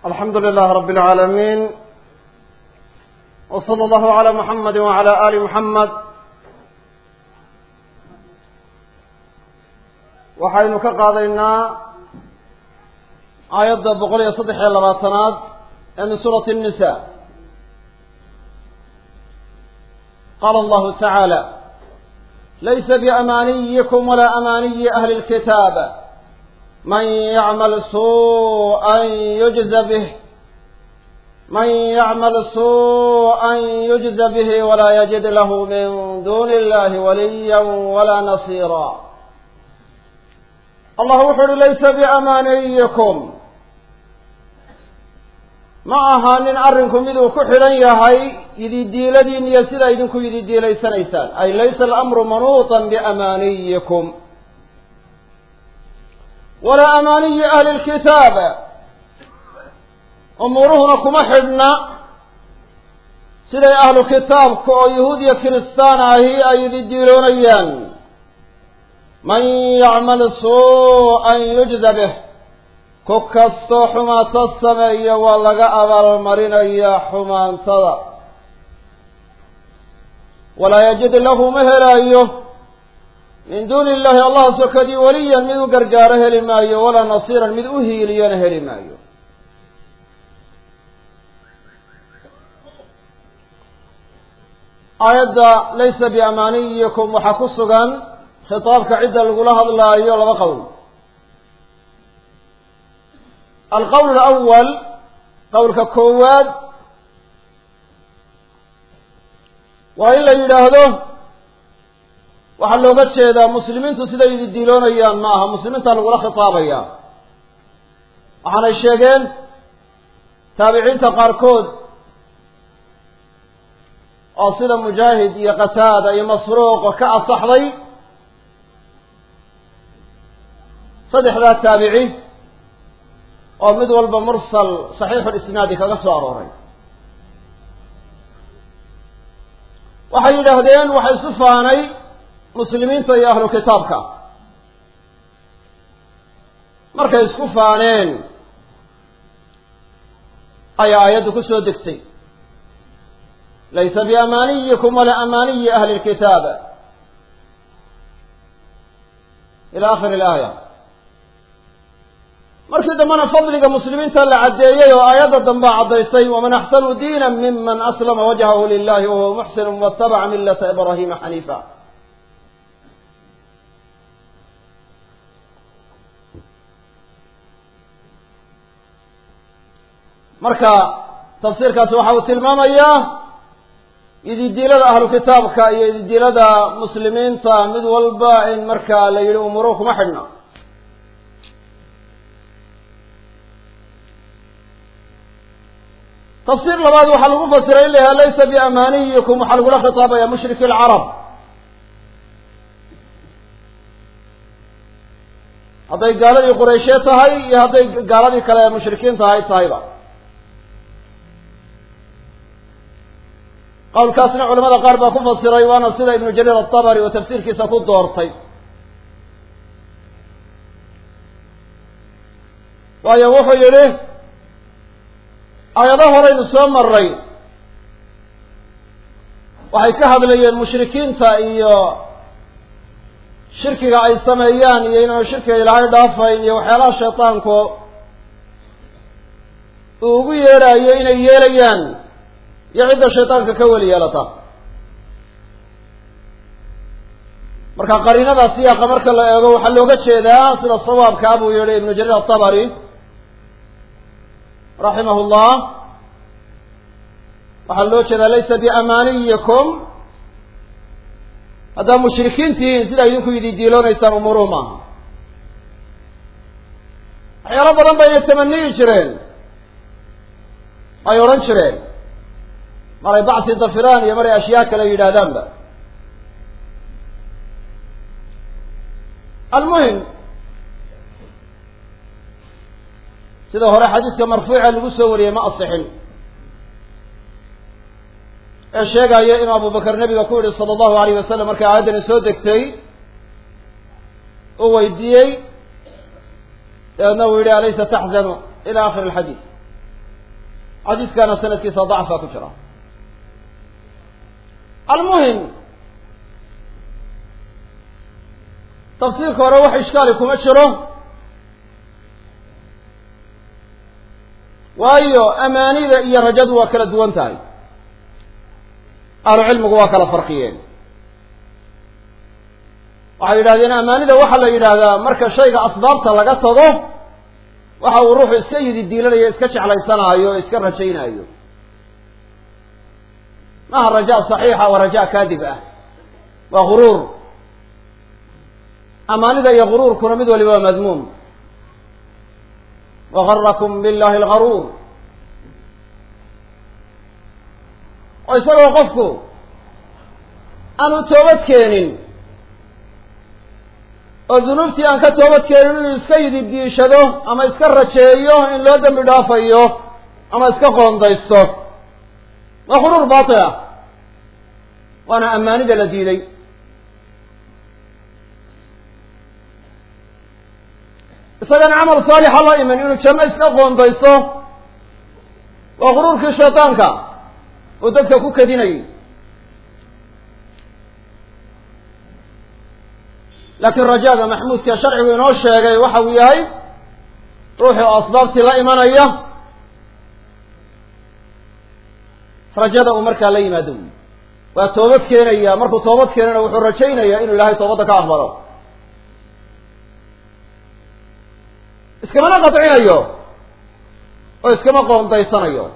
alxamdu lilah rab اlcaalamiin w slى اllahu عalى muxamadi wعalى ali muxamed waxaynu ka qaadaynaa aayadda boqol iyo saddex iyo labaatanaad ee min suurati الnisa qala allahu taعaalى laysa biamaaniyikum wala amaaniyi ahli اlkitaab man yacmal suuءa yujza bih man yacmal suuءa yujza bihi wala yajid lahu min duni illahi waliya wala nasiira allah wuxu uhi laysa biamaaniyikum ma ahaanin arrinku miduu ku xidhan yahay yididiiladiin iyo sidaa idinku yididiilaysanaysaan ay laysa alamru manuuطa biamaaniyikum walaa amaaniyi ahli lkitaab umuuruhuna kuma xidhna siday ahlu kitaabka oo yahuud iyo kiristaan ahi ay yididiiloonayaan man yacmal suuءan yujza bih ku kastoo xumaato sameeya waa laga abaalmarinayaa xumaantada walaa yajid lahu ma helaayo min duuni illahi allah sokadii weliyan mid u gargaaro heli maayo walaa nasiiran mid u hiiliyona heli maayo aayadda laysa biamaaniyikum waxaa ku sugan khitaabka cidda lagula hadlaayo laba qowl alqowl alawal qowlka koowaad waa in la yidhaahdo waxaa looga jeedaa muslimiintu siday ididiiloonayaan ma aha muslimiintaa lagula khitaabaya waxaanay sheegeen taabiciinta qaarkood oo sida mujaahid iyo qataada iyo masruuq ka asaxday saddexdaa taabici oo mid walba mursal saxiixulisnaadi kaga soo arooray waxay yidhaahdeen waxa isu faanay muslimiinta iyo ahlu kitaabka markay isku faaneen ayaa aayaddu ku soo degtay laysa biamaaniyikum walaa amaaniyi ahli lkitaab ila akhiri ilaaya markii dambena fadliga muslimiinta la caddeeyey oo aayadda dambea caddaysay waman axsanu diina miman aslama wajhahu lilahi wahuwa muxsinu watabaca milata ibrahima xaniifa marka tafsiirkaasi waxa uu tilmaamayaa ididiilada ahlu kitaabka iyo ididiilada muslimiinta mid walba in marka la yihi umuruhu kuma xidhna tafsiir labaad waxaa lagu fasiray in la yaha laysa biamaaniyikum waxaa lagula khitaabaya mushriki alcarab hadday gaaladii qurayshe tahay iyo hadday gaaladii kale mushrikiinta ahay tahayba qowlkaasna culamada qaar baa ku fasiray waana sida ibnu jariir atabari oo tafsiirkiisa ku doortay waayo wuxuu yihi aayado horeynu soo maray waxay ka hadlayeen mushrikiinta iyo shirkiga ay sameeyaan iyo inaanu shirkiga ilaahay dhaafayn iyo waxyaalaha shaydaanku uu ugu yeedhaayo inay yeelayaan iyo cidda shaydaanka ka weli yeelata marka qariinada siyaaqa marka la eego waxaa looga jeedaa sida sawaabkaa buu yihi ibnu jariir atabari raximah llah waxaa loo jeedaa laysa biamaaniyikum haddaa mushrikiintihiin sidaa idinku ididiiloonaysaan umuuruhu maaha waxyaalo badan bayna tamaniyi jireen ay odhan jireen maray bacsi dafiraan iyo maray ashyaa kale yidhaahdaanba almuhim sida hore xadiiska marfuuca lagu soo wariyey ma asixin ee sheegaya inuu abubakar nebiga ku yihi sala allahu alayh wasalam markay aayaddani soo degtay uu weydiiyey dabeedna uu yihi alaysa taxzanu ila akhiri alxadiid xadiiskana sanadkiisa dacfa ku jira almuhim tafsiirka hore wax ishkaali kuma jiro waayo amaanida iyo rajadu waa kala duwan tahay ahlu cilmigu waa kala farqiyeen waxay yidhahdeen amaanida waxaa la yidhaahdaa marka shayga asbaabta laga tago waxa uu ruuxu iska yidi diilanayo iska jeclaysanaayo o iska rajaynaayo maaha raja saxiixa waa raja kaadib ah waa guruur amaanida iyo guruurkuna mid waliba waa madmuum wagarakum billahi algaruur oo isagoo qofku aanu toobad keenin oo dunuubtii aan ka toobad keenin inuu iska yidi diishado ama iska rajeeyo in loo dembi dhaafayo ama iska qoondaysto waa guruur batil ah waana amaanida la diiday isagana camal saalixa la iman inuu janno iska qoondaysto waa guruurkii shaydaanka oo dadka ku kadinayay laakiin rajaaga maxmuudka sharcigu inoo sheegay waxa uu yahay ruuxii oo asbaabtii la imanaya rajada uu markaa la yimaado wy waa toobad keenaya markuu toobad keenana wuxuu rajaynaya inuu ilaahay toobadda ka aqbalo iskamana qadcinayo oo iskama qoondaysanayo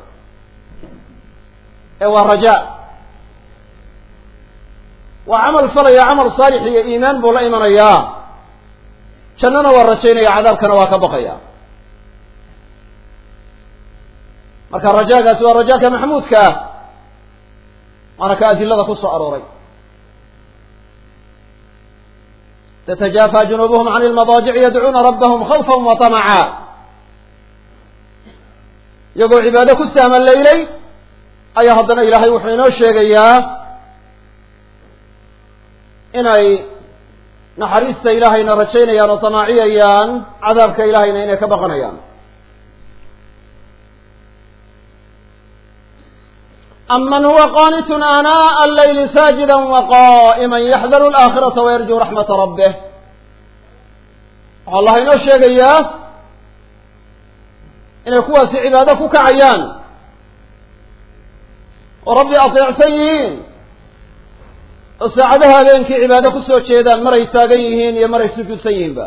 ee waa raja waa camal falaya camal saalix iyo iimaan buu la imanayaa jannana waa rajaynaya cadaabkana waa ka baqaya marka rajaagaasi waa rajaaka maxmuudka ah waana ka adilada ku soo arooray تتجافى جنوبهم عن المضاجع يدعون ربهم خوفا وطمعا iyagoo cibaado ku saamalaylay ayaa haddana ilaahay wuxuu inoo sheegayaa inay naxariista ilaahayna rajaynayaan oo tamaaciyayaan cadaabka ilaahayna inay ka baqanayaan aman huwa qanitun anaaءa allayli saajida waqaa'ima yaxdaru alaakhirata wayarjuu raxmata rabbih waxaa allah inoo sheegayaa inay kuwaasi cibaado ku kacayaan oo rabbi ateecsan yihiin oo saacadaha habeenkii cibaado kusoo jeedaan maray taagan yihiin iyo maray sujuudsan yihiinba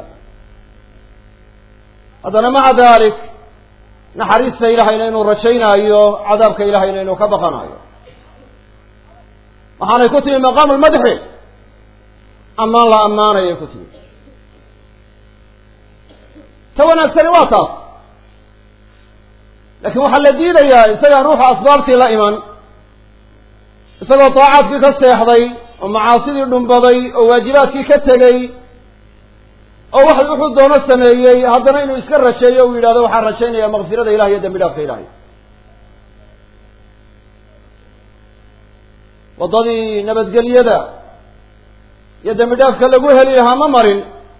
haddana maca dalik naxariista ilahayna inuu rajaynaayo cadaabka ilahayna inuu ka baqanayo waxaanay ku timi maqaamu lmadxi ammaan la ammaanayay ku timi ta wanaagsani waa taas laakiin waxaa la diidayaa isagaan ruuxa asbaabtii la iman isagoo daacaadkii ka seexday oo macaasidii dhumbaday oo waajibaadkii ka tegey oo wax wuxuu doono sameeyey haddana inuu iska rajeeyo uu yidhahdo waxaan rajaynaya makfirada ilahi iyo dambi dhaafka ilahay waddadii nabadgelyada iyo dambi dhaafka lagu heli lahaa ma marin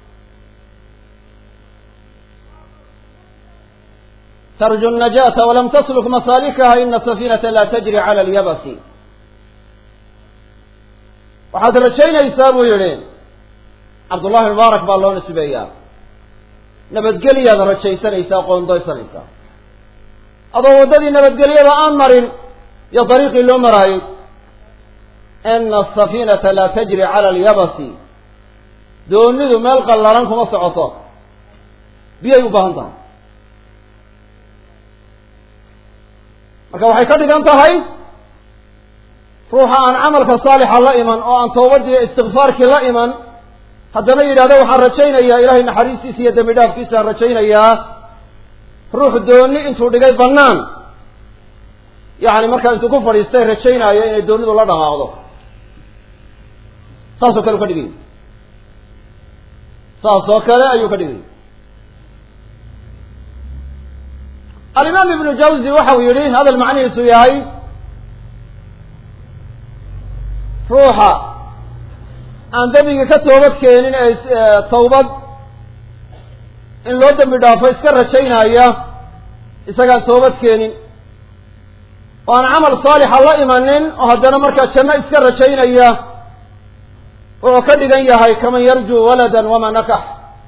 tarju الnajaata walam tasluk masaalikaha ina safinata la tajri cala alyabasi waxaad rajaynaysaa buu yihi cabdullahi mubaarak baa loo nisbeeyaa nabadgelyaad rajaysanaysaa qoondaysanaysaa adoo waddadii nabadgelyada aan marin iyo dariiqii loo maraayey ina asafiinata laa tajri cala alyabasi doonidu meel qallalan kuma socoto biyay u baahan tahay marka waxay ka dhigan tahay ruuxa aan camalka saalixa la iman oo aan toobadii istikfaarkii la iman haddana yidhahdo waxaan rajaynayaa ilahay naxariistiisa iyo dembi dhaafkiisaan rajaynayaa ruux dooni intuu dhigay bannaan yacni markaa intuu ku fadhiistay rajaynaayo inay doonidu la dhaqaaqdo saasoo kale u ka dhigay saas oo kale ayuu ka dhigay alimaam ibnu jawzi waxa uu yihi hadal macnihiisu yahay ruuxa aan dembigii ka toobad keenin ee tawbad in loo dembi dhaafo iska rajaynaya isagaan toobad keenin oo aan camal saalixa la imanin oo haddana markaa janno iska rajaynaya wuxuu ka dhigan yahay kaman yarjuu waladan wamaa nakax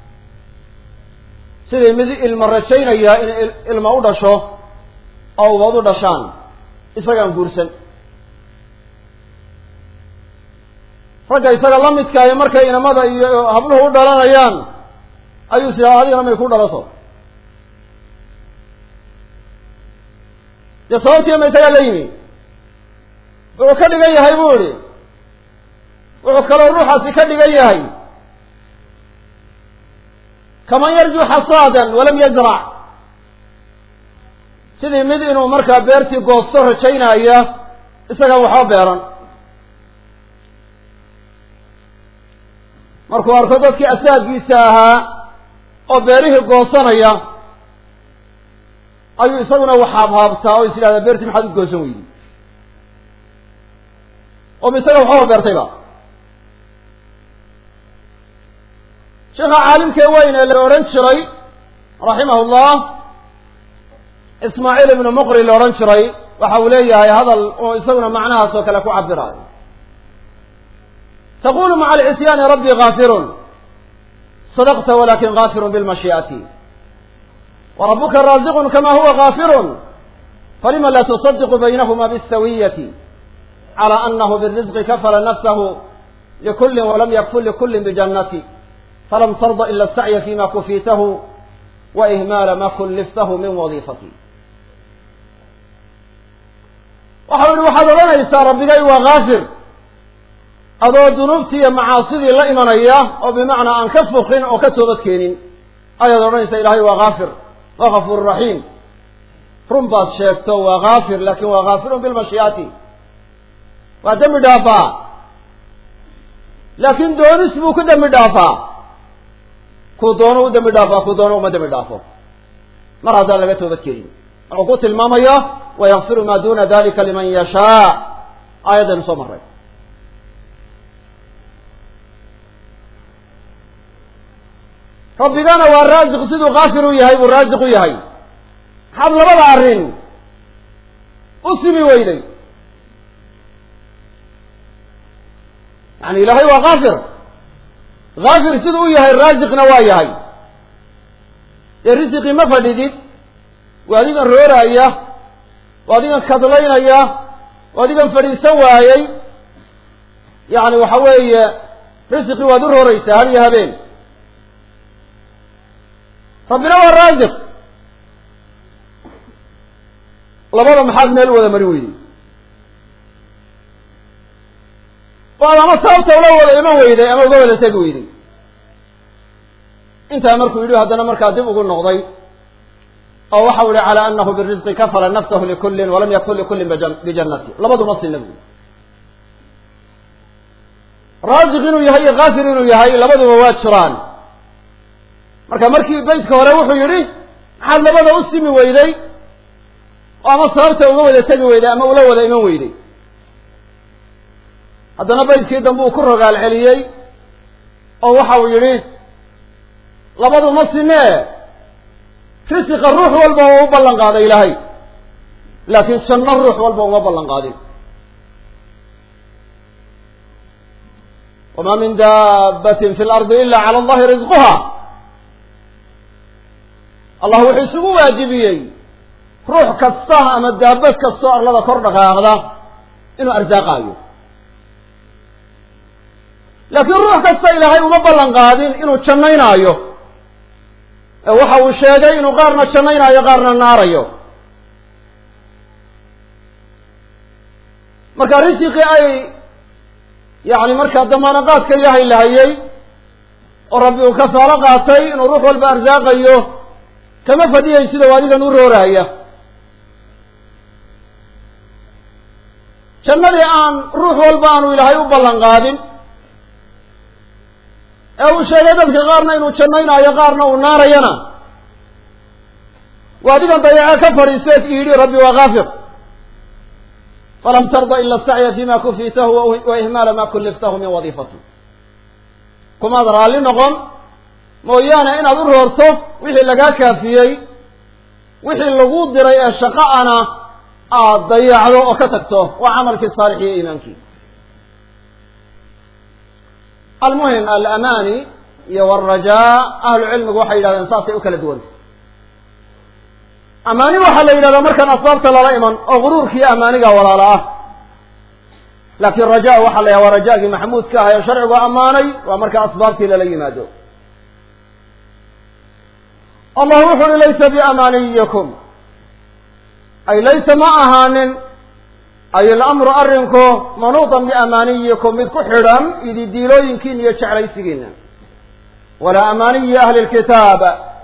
sidii mid ilmo rajaynaya in ilmo u dhasho oo ubad u dhashaan isagaan guursan ragga isaga la midkaayo markay inamada iyo habluhu u dhalanayaan ayuu is idhaha adigana may ku dhalato dee sababtii ma isagaa la yimi wuxuu ka dhigan yahay bu ihi wuxuu kaloo ruuxaasi ka dhigan yahay kaman yarjuu xasaadan walam yazrac sidii mid inuu markaa beertii goosto rajaynaya isagaan waxba beeran markuu arko dadkii asaagiisa ahaa oo beerihii goosanaya ayuu isaguna waxaabhaabtaa oo is yidhahdaa beertii maxaad u goosan weydi oo ma isaga waxaba beertayba sheekha caalimkee weyn ee la odhan jiray raximah llah ismaaciil ibnu muqri la odhan jiray waxa uu leeyahay hadal oo isaguna macnahaas oo kale ku cabiraayo taqulu maca alcisyaani rabbi gaafirun sadaqta walakin gaafirun bilmashii'ati warabuka raasiqun kama huwa gaafirun falima la tusadiqu baynahuma bisawiyati calى anahu birizqi kafala nafsahu likuli walam yakful likuli bijannati falam tarda ila asacya fima kufiitahu wa ihmaala ma kulliftahu min wadiifati waxau yihi waxaad odhanaysaa rabbigay waa gaafir adoo dunuubtii iyo macaasidii la imanaya oo bimacnaa aan ka fuqin oo ka toobad keenin ayaad odhanaysaa ilaahay waa gaafir waa gafuur raxiim run baad sheegto waa gaafir lakin waa gaafirun bilmashii'ati waa dembi dhaafaa laakin doonis buu ku dembi dhaafaa kuu doono u dembi dhaafaa kuu doono uma dembi dhaafo mar haddaan laga toobad keenin wuxuu ku tilmaamaya wayakfiru ma duna dalika liman yashaa aayaddaynu soo marray rabbigana waa raasiq siduu kaafir u yahay buu raasiq u yahay maxaad labada arrin u simi weyday yani ilaahay waa kaafir kaafir siduu u yahay raasiqna waa yahay dee risiqii ma fadhidid waa adigan rooraaya waa adigan kadlaynaya waa adigan fadhiisan waayey yani waxa weeye risiqii waad u rooreysaa hal iyo habeen rabbina waa raasiq labada maxaad meel wada mari weyday waad ama sababta ula wada iman weyday ama uga wada tegi weyday intaa markuu yidhi haddana markaa dib ugu noqday oo waxau yihi calى anahu birizqi kafala nafsahu likulin walam yakun likulin bijannati labaduma sina buyi raasiq inuu yahay iyo kaafir inuu yahay labaduba waa jiraan marka markii beytka hore wuxuu yidhi maxaad labada u simi weyday oo ama sababta uga wada tegi weyday ama ula wada iman weyday haddana beytkii dambe uu ku rogaal celiyey oo waxa uu yidhi labadu ma sinee risiqa ruux walba waa u ballan qaaday ilaahay laakiin janno ruux walba uma ballan qaadin wama min dabbatin fi lardi ila cala allahi risquha allah wuxuu isugu waajibiyey ruux kasta ama daabad kastoo arlada kor dhaqaaqda inuu arsaaqaayo laakiin ruux kasta ilaahay uma ballan qaadin inuu jannaynaayo ee waxa uu sheegay inuu qaarna jannaynaayo qaarna naarayo marka risiqii ay yacni markaa damaanaqaadka ilaahay lahayey oo rabbi uu kafaalo qaatay inuu ruux walba arsaaqayo kama fadhiyay sida u adigan u rooraaya jannadii aan ruux walba aanu ilaahay u ballan qaadin ee uu sheegay dadka qaarna inuu jannaynaayo qaarna uu naarayana waa adigan dayaco ka fadhiisteed yidhi rabbi waa kaafir falam tarda ila asacya fima kufiitahu wa ihmaala ma kulliftahu min wadiifati kumaad raalli noqon mooyaane inaad u roorto wixii lagaa kaafiyey wixii lagu diray ee shaqo ana aada dayacdo oo ka tagto waa camalkii saalix iyo iimaankii almuhim alamani iyo waalrajaa ahlu cilmigu waxay yidhahdeen saasay u kala duwantay amaani waxaa la yidhahdaa markaan asbaabta lala iman oo guruurkiiyo amaaniga walaala ah laakiin raja waxaa la yhaha waa rajaagii maxmuudka ah ee sharcigu ammaanay waa marka asbaabtii lala yimaado allah wuxu uhi laysa biamaaniyikum ay laysa ma ahaanin ay ilamru arrinku manuudan biamaaniyikum mid ku xidhan ididiilooyinkiina iyo jeclaysigiina walaa amaaniyi ahli lkitaab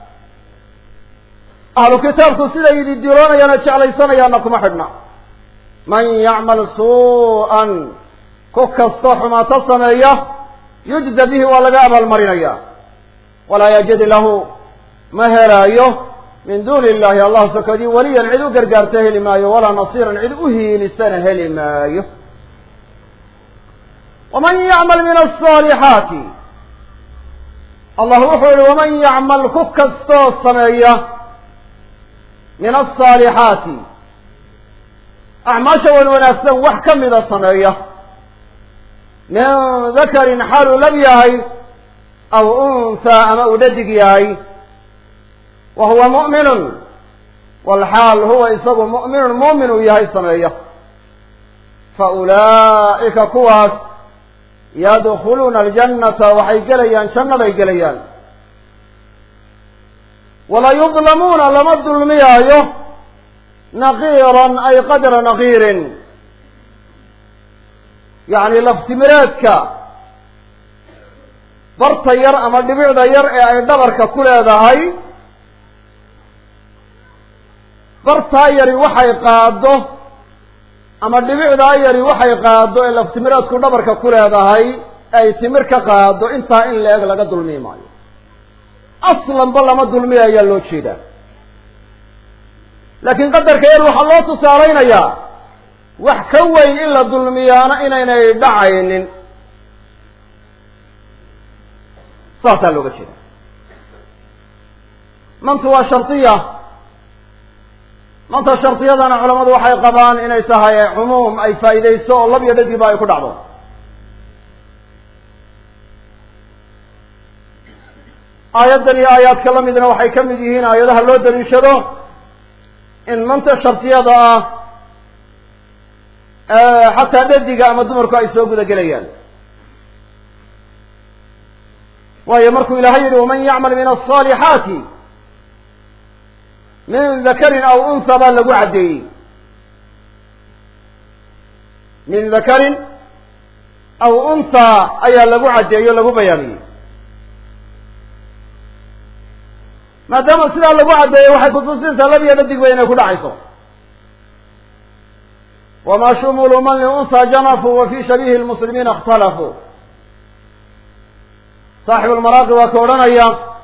ahlu kitaabku siday ididiiloonayaana jeclaysanayaana kuma xidhna man yacmal suu'an ku kastoo xumaato sameeya yujza bihi waa laga abaalmarinaya walaa yajid lahu ma helaayo min duuni illahi allah sokadii weliyan cid u gargaarta heli maayo walaa nasiiran cid u hiilisana heli maayo waman yacmal min asaalixaati allah wuxuu yihi waman yacmal ku kastoo sameeya min asaalixaati acmaasha wan wanaagsan wax ka mida sameeya min dakarin xaaluu lab yahay aw unhaa ama uu dhadig yahay wa huwa mu'minun walxaal huwa isagu mu'minun muumin uu yahay sameeya fa ulaa'ika kuwaas yadkhuluuna aljannata waxay gelayaan jannaday gelayaan walaa yudlamuuna lama dulmiyaayo naqiiran ay qadra naqiirin yacni laftimireedka barta yar ama dhibicda yar ee ay dhabarka ku leedahay bartaa yari waxay qaado ama dhibicdaa yari waxay qaado ee laftimireedku dhabarka ku leedahay ay timir ka qaado intaa in la eg laga dulmi maayo aslanba lama dulmiya ayaa loo jeedaa laakiin qadarka yar waxaa loo tusaalaynayaa wax ka weyn in la dulmiyaana inaynay dhacaynin saasaa looga jeeda mantu waa shardiya manta shardiyadana culamadu waxay qabaan inay tahay cumuum ay faa'iidayso oo lab iyo dhadiba ay ku dhacdo aayaddan iyo aayaadka la midna waxay ka mid yihiin aayadaha loo daliishado in manta shardiyada ah xataa dhadiga ama dumarku ay soo guda gelayaan waayo markuu ilaahay yihi waman yacmal min aلصaalixaati min dakarin aw unha baa lagu caddeeyey min dakarin aw unha ayaa lagu caddeeyo o lagu bayaamiyey maadaama sidaa lagu caddeeyey waxay kutusinaysaa labiyo dhadig ba inay ku dhacayso wama shumuluu man liunha janafuu wa fi shabihi lmuslimiina اkhtalafuu saaxibu lmaraaqi waa ka odhanaya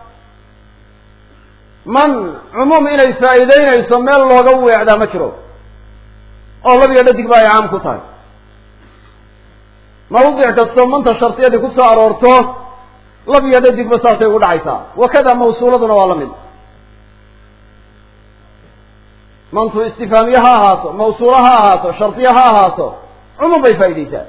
man cumuum inay faa'iideynayso meel looga weecdaa ma jiro oo labiyo dhadig ba ay caam ku tahay mawdic kastoo manta shardiyadii ku soo aroorto lab iyo dhadigba saasay ugu dhacaysaa wakada mawsuuladuna waa la mid mantu istifaamiye ha ahaato mawsuula ha ahaato shardiye ha ahaato cumuum bay faa'iideysaa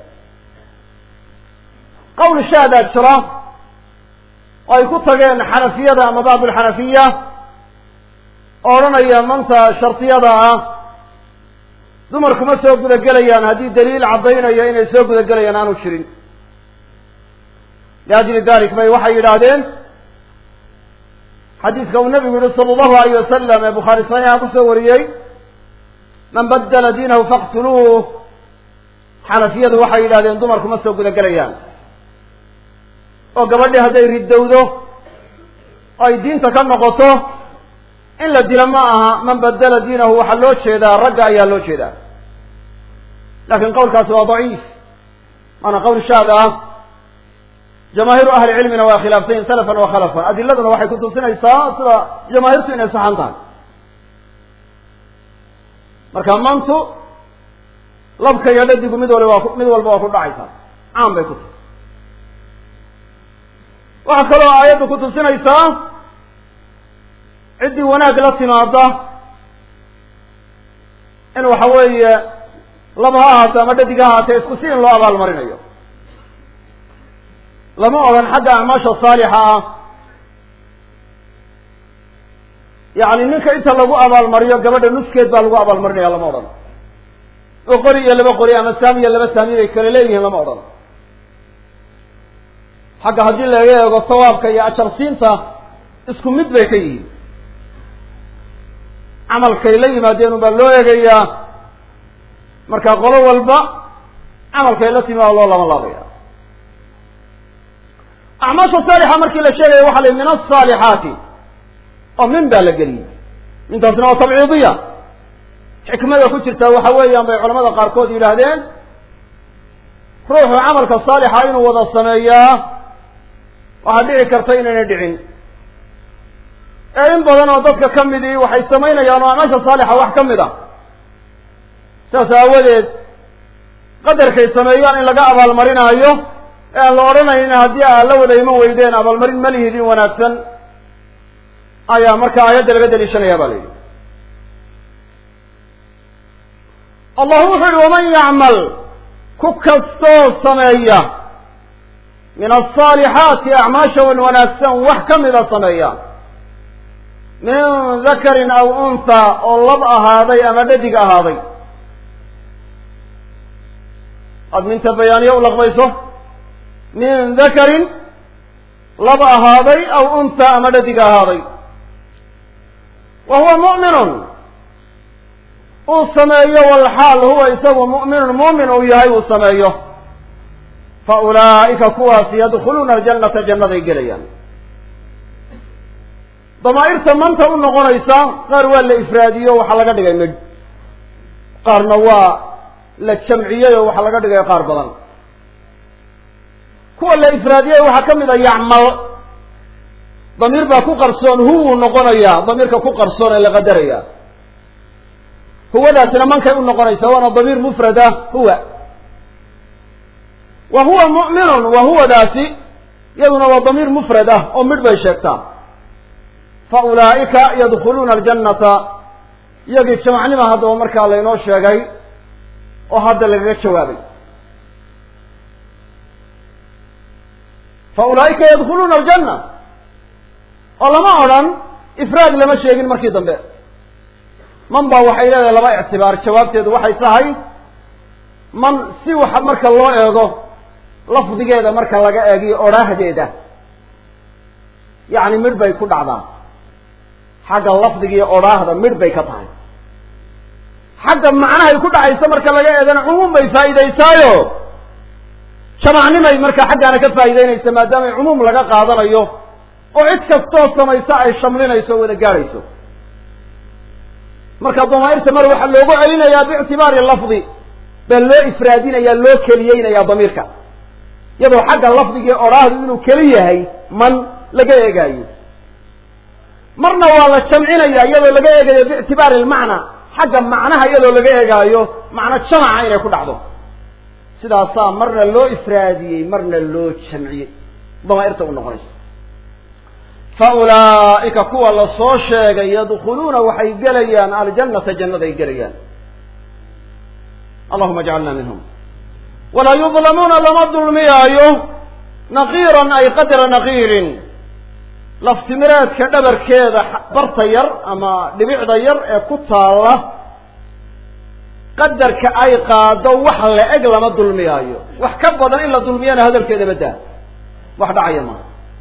qowl shaadaa jira oo ay ku tageen xanafiyada ama bacd alxanafiya oo odhanaya manta shardiyada ah dumarkuma soo guda gelayaan haddii daliil caddaynaya inay soo guda gelayaan aanu jirin liajli dalik bay waxay yidhaahdeen xadiiska uu nabigu yihi sala allahu alayh wasalam ee bukhaari saxiixa kusoo wariyey man badala diinahu faqtuluuh xanafiyadu waxay yidhahdeen dumarkuma soo guda gelayaan oo gabadhii hadday ridowdo oo ay diinta ka noqoto in la dilo ma aha man badala diinahu waxaa loo jeedaa ragga ayaa loo jeedaa laakiin qowlkaasi waa daciif waana qowl shaad ah jamaahiru ahli cilmina waa khilaafsayin salafan wa khalafan adiladuna waxay kutusinaysaa sida jamaahiirtu inay saxan tahay marka mantu labka iyo dhadigu mid wali waa mid walba waa ku dhacaysaa caan bay ku tahay waxaa kaloo aayaddu kutusinaysaa ciddii wanaag la timaada in waxa weeye laba ha ahaato ama dhadig ha ahaatee isku si in loo abaalmarinayo lama odhan xagga acmaasha saalixa ah yacni ninka inta lagu abaalmariyo gabadha nuskeed baa lagu abaalmarinaya lama odhan oo qori iyo laba qori ama saami iyo laba saami bay kale leeyihiin lama odhan xagga haddii laga eego sawaabka iyo ajarsiinta isku mid bay ka yihiin camalkay la yimaadeen unbaa loo eegayaa marka qolo walba camalkay la timi waa loo lama laabaya acmaasha saalixa markii la sheegaya waxa la min asaalixaati oo min baa la geliyey mintaasna waa tabciidiya xikmada ku jirta waxa weeyaan bay culamada qaarkood yidhaahdeen ruuxu camalka saalixa inuu wada sameeyaa waxaa dhici karta inayna dhicin ee in badan oo dadka ka midii waxay samaynayaan oo acmaasha saalixa wax ka mid a saas aawadeed qadarkay sameeyaan in laga abaalmarinaayo ee aan la odhanaynin haddii aad la wada iman weydeen abaalmarin ma lihidin wanaagsan ayaa marka aayadda laga daliishanaya ba la yidhi allah wuxu yihi waman yacmal ku kastoo sameeya min asaalixaati acmaasha wan wanaagsan wax ka mida sameeya min dakarin aw unha oo lab ahaaday ama dhadig ahaaday aada minta bayaaniye u laqbayso min dakarin lab ahaaday aw unha ama dhadig ahaaday wa huwa mu'minun uu sameeyo walxaal huwa isagu mu'minun muumin uu yahay uu sameeyo fa ulaa'ika kuwaasi yadkhuluuna aljannata jannaday gelayaan damaa'irta manta u noqonaysa qaar waa la ifraadiyo waxaa laga dhigay midh qaarna waa la jamciyey oo waxaa laga dhigay qaar badan kuwa la ifraadiyey waxaa ka mid a yacmal damiir baa ku qarsoon huwuu noqonayaa damiirka ku qarsoon ee la qadaraya huwadaasina mankay u noqonaysaa waana damiir mufrada huwa wa huwa mu'minun wa huwadaasi iyaduna waa damiir mufrad ah oo midh bay sheegtaa fa ulaa'ika yadkhuluuna aljannata iyagii jamacnima haddaba markaa laynoo sheegay oo hadda lagaga jawaabay fa ulaa'ika yadkhuluuna aljanna oo lama odhan ifraad lama sheegin markii dambe man baa waxay leedahay laba ictibaar jawaabteedu waxay tahay man si wax marka loo eego lafdigeeda marka laga eegiyo odhaahdeeda yacni midh bay ku dhacdaa xagga lafdigiiyo odhaahda midh bay ka tahay xagga macnahay ku dhacayso marka laga eegana cumuum bay faa'iidaysaayo jamacnimay marka xaggaana ka faa'iideynaysa maadaama cumuum laga qaadanayo oo cid kastoo samaysa ay shamlinayso o wada gaadhayso marka damaa'irta mar waxaa loogu celinayaa biictibaari lafdi baa loo ifraadinaya loo keliyeynayaa damiirka iyadoo xagga lafdigii odhaahdu inuu keli yahay man laga eegaayo marna waa la jamcinaya iyadoo laga eegayo biictibaari lmacna xagga macnaha iyadoo laga eegaayo macno jamaca inay ku dhacdo sidaasaa marna loo ifraadiyey marna loo jamciyey damaa'irta u noqonaysa fa ulaa'ika kuwa la soo sheegay yadkhuluuna waxay gelayaan aljannata jannaday gelayaan allahuma ajcalna minhum walaa yudlamuuna lama dulmiyaayo naqiiran ay qadra naqiirin laftimireedka dhabarkeeda barta yar ama dhibicda yar ee ku taalla qadarka ay qaado wax la eg lama dulmiyaayo wax ka badan in la dulmiyana hadalkeeda badaa wax dhacaya maaha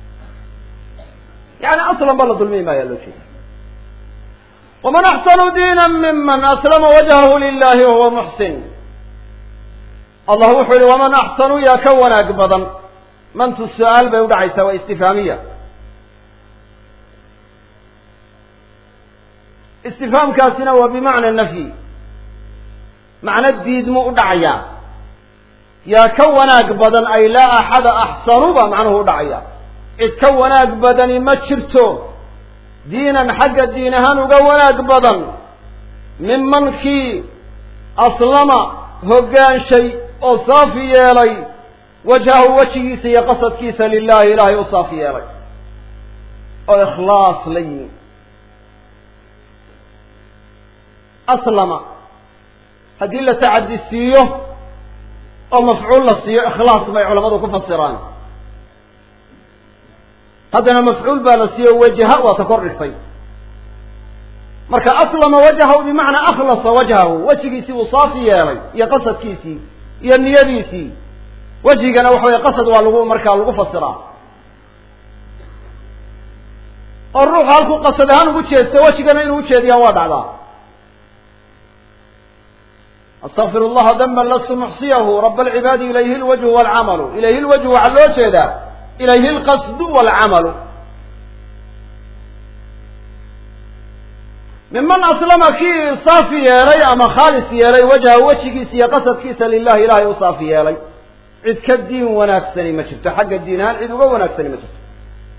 yani aslan ba la dulmiyi maaya loo jeeda waman axsanu diina miman aslama wajhahu lilahi wahuwa muxsin allah wuxuu yihi waman axsanu yaa ka wanaag badan mantu su-aal bay udhacaysaa waa istifhaamiya istifhaamkaasina waa bimacna nafyi macno diidmu u dhacayaa yaa ka wanaag badan ay laa axada axsanu baa macnuhu udhacaya cid ka wanaag badani ma jirto diinan xagga diin ahaan uga wanaag badan miman kii aslama hoggaanshay oo saafi yeelay wajhahu wejigiisa iyo qasadkiisa lilahi ilaahay u saafi yeelay oo ikhlaas la yimi aslama haddii la tacadi siiyo oo mafcuul la siiyo ikhlaas bay culamadu ku fasiraan haddana mafcuul baa la siiyo wajaha waa ta kor dhigtay marka aslama wajhahu bimacnaa akhlasa wajhahu wejigiisii uu saafi yeelay iyo qasadkiisii iyo niyadiisii wejigana waxa weye qasad waa lagu markaa lagu fasiraa oo ruuxu halkuu qasad ahaan ugu jeesto wejigana inuu ujeediyaa waa dhacdaa astaqfir allaha daman lastu muxsiyahu rab alcibaadi ilayhi lwajhu walcamalu ilayhi lwajhu waxaa loo jeedaa ilayhi lqasdu walcamalu miman aslama kii saafi yeelay ama khaalis yeelay wajha wejigiisa iyo qasadkiisa lilahi ilahay u saafi yeelay cid ka diin wanaagsani ma jirto xagga diin ahaan cid uga wanaagsani ma jirto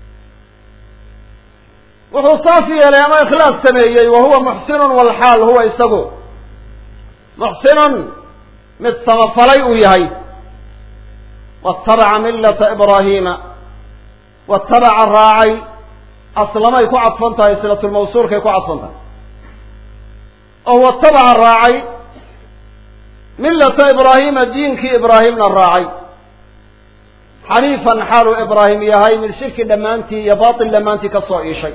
wuxuu saafi yeelay ama ikhlaas sameeyey wa huwa muxsinun walxaal huwa isagu muxsinun mid samafalay uu yahay watabaca millata ibraahiima watabaca raacay aslamay ku cadfan tahay silatulmawsuulkay ku cadfan tahay oo watabaca raacay millata ibraahiima diinkii ibraahimna raacay xaniifan xaaluu ibraahim yahay mid shirki dhammaantii iyo batil dhammaantii ka soo iishay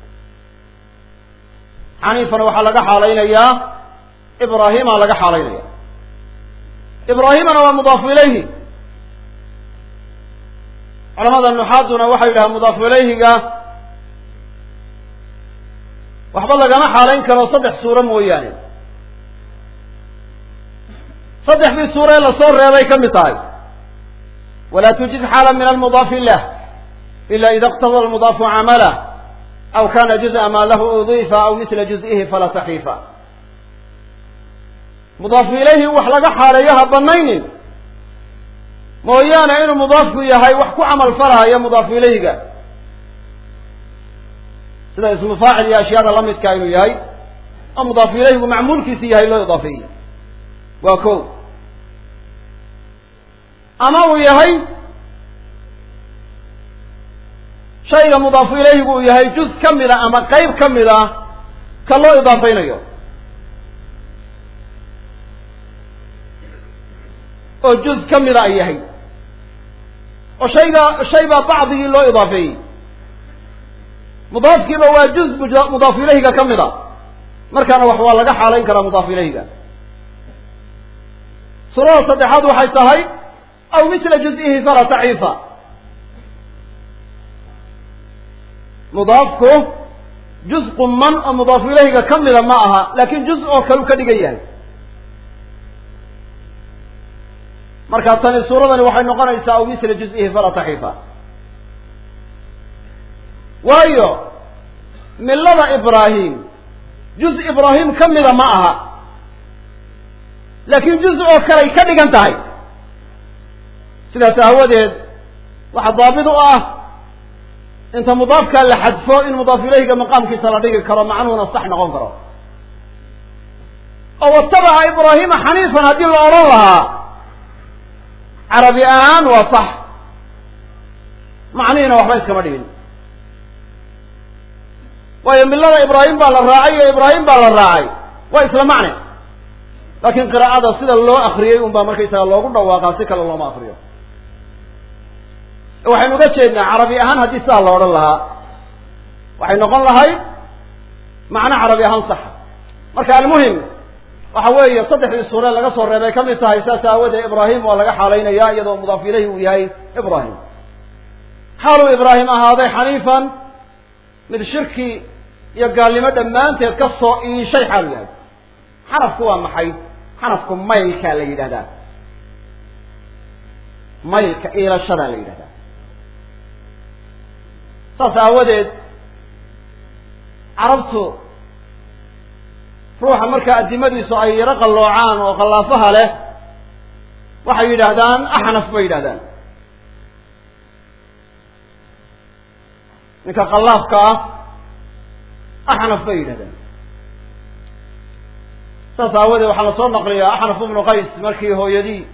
xaniifan waxaa laga xaalaynayaa ibraahimaa laga xaalaynaya ibraahimana waa mudaafu ilayhi culamada nuxaaduna waxay yidhahaan mudaafu ilayhiga waxba lagama xaalayn karo saddex suuro mooyaane saddexdii suure lasoo reebay ka mid tahay walaa tujid xaala min almudaafi lah ila ida اqtada almudaafu camalah aw kana juz'a ma lahu udifa aw misla juz'ihi falaa takiifa mudaafu ilayhi wax laga xaaleeyo ha banaynin mooyaane inuu mudaafku yahay wax ku camal falahaya mudaafu ilayhiga sida ismu faacil iyo ashyaada lamidka inuu yahay oo mudaafu ilayhigu macmuulkiisi yahay loo idaafeeyey waa ko ama uu yahay shayga mudaafu ilayhigu uu yahay juz ka mid a ama qeyb ka mid a ka loo idaafeynayo oo juz ka mida ay yahay oo shayga shay baa bacdigii loo idaafeeyey mudaafkiiba waa juz mudaafu ilayhiga ka mid a markaana wax waa laga xaalayn karaa mudaafu ilayhiga suurada saddexaad waxay tahay aw misla juz-ihi falaa taciifa mudaafku juz quman oo mudaafu ilayhiga ka mida ma aha laakin juz oo kalu ka dhigan yahay marka tani suuradani waxay noqonaysaa aw misla juz-ihi falaa taxiifa waayo millada ibraahim juz ibraahim ka mida ma aha laakiin juz oo kaley ka dhigan tahay sidaas aawadeed waxa daabit u ah inta mudaafkaa la xadfo in mudaaf ilayhiga maqaamkiisa la dhigi karo macnuhuna sax noqon karo oo watabaca ibraahima xaniifan haddii la odhan lahaa carabi ahaan waa sax macnihiina waxba iskama dhigin waayo millada ibraahim baa la raacay iyo ibraahim baa la raacay waa isla macne laakiin qiraa'ada sida loo akriyey un baa markaysaga loogu dhawaaqaa si kale looma akriyo waxaynu uga jeednaa carabi ahaan haddii sidaa la odhan lahaa waxay noqon lahayd macno carabi ahaan saxa marka almuhim waxa weeye saddexdii suure laga soo reebay ka mid tahay saas aawadee ibraahim waa laga xaalaynaya iyadoo mudaaf ilayhi uu yahay ibraahim xaaluu ibraahim ahaaday xaniifan mid shirki iyo gaalnimo dhammaanteed ka soo iishay xaalu yahay xanafku waa maxay xanafku maylkaa la yidhahdaa maylka iilashadaa la yidhahdaa saas aawadeed carabtu ruuxa markaa addimadiisu ay yaro qalloocaan oo khallaafaha leh waxay yidhaahdaan axnaf bay yidhahdaan ninka khallaafka ah axnaf bay yidhahdaan saas aawadeed waxaa la soo naqliyaa axnaf ibnu qays markii hooyadii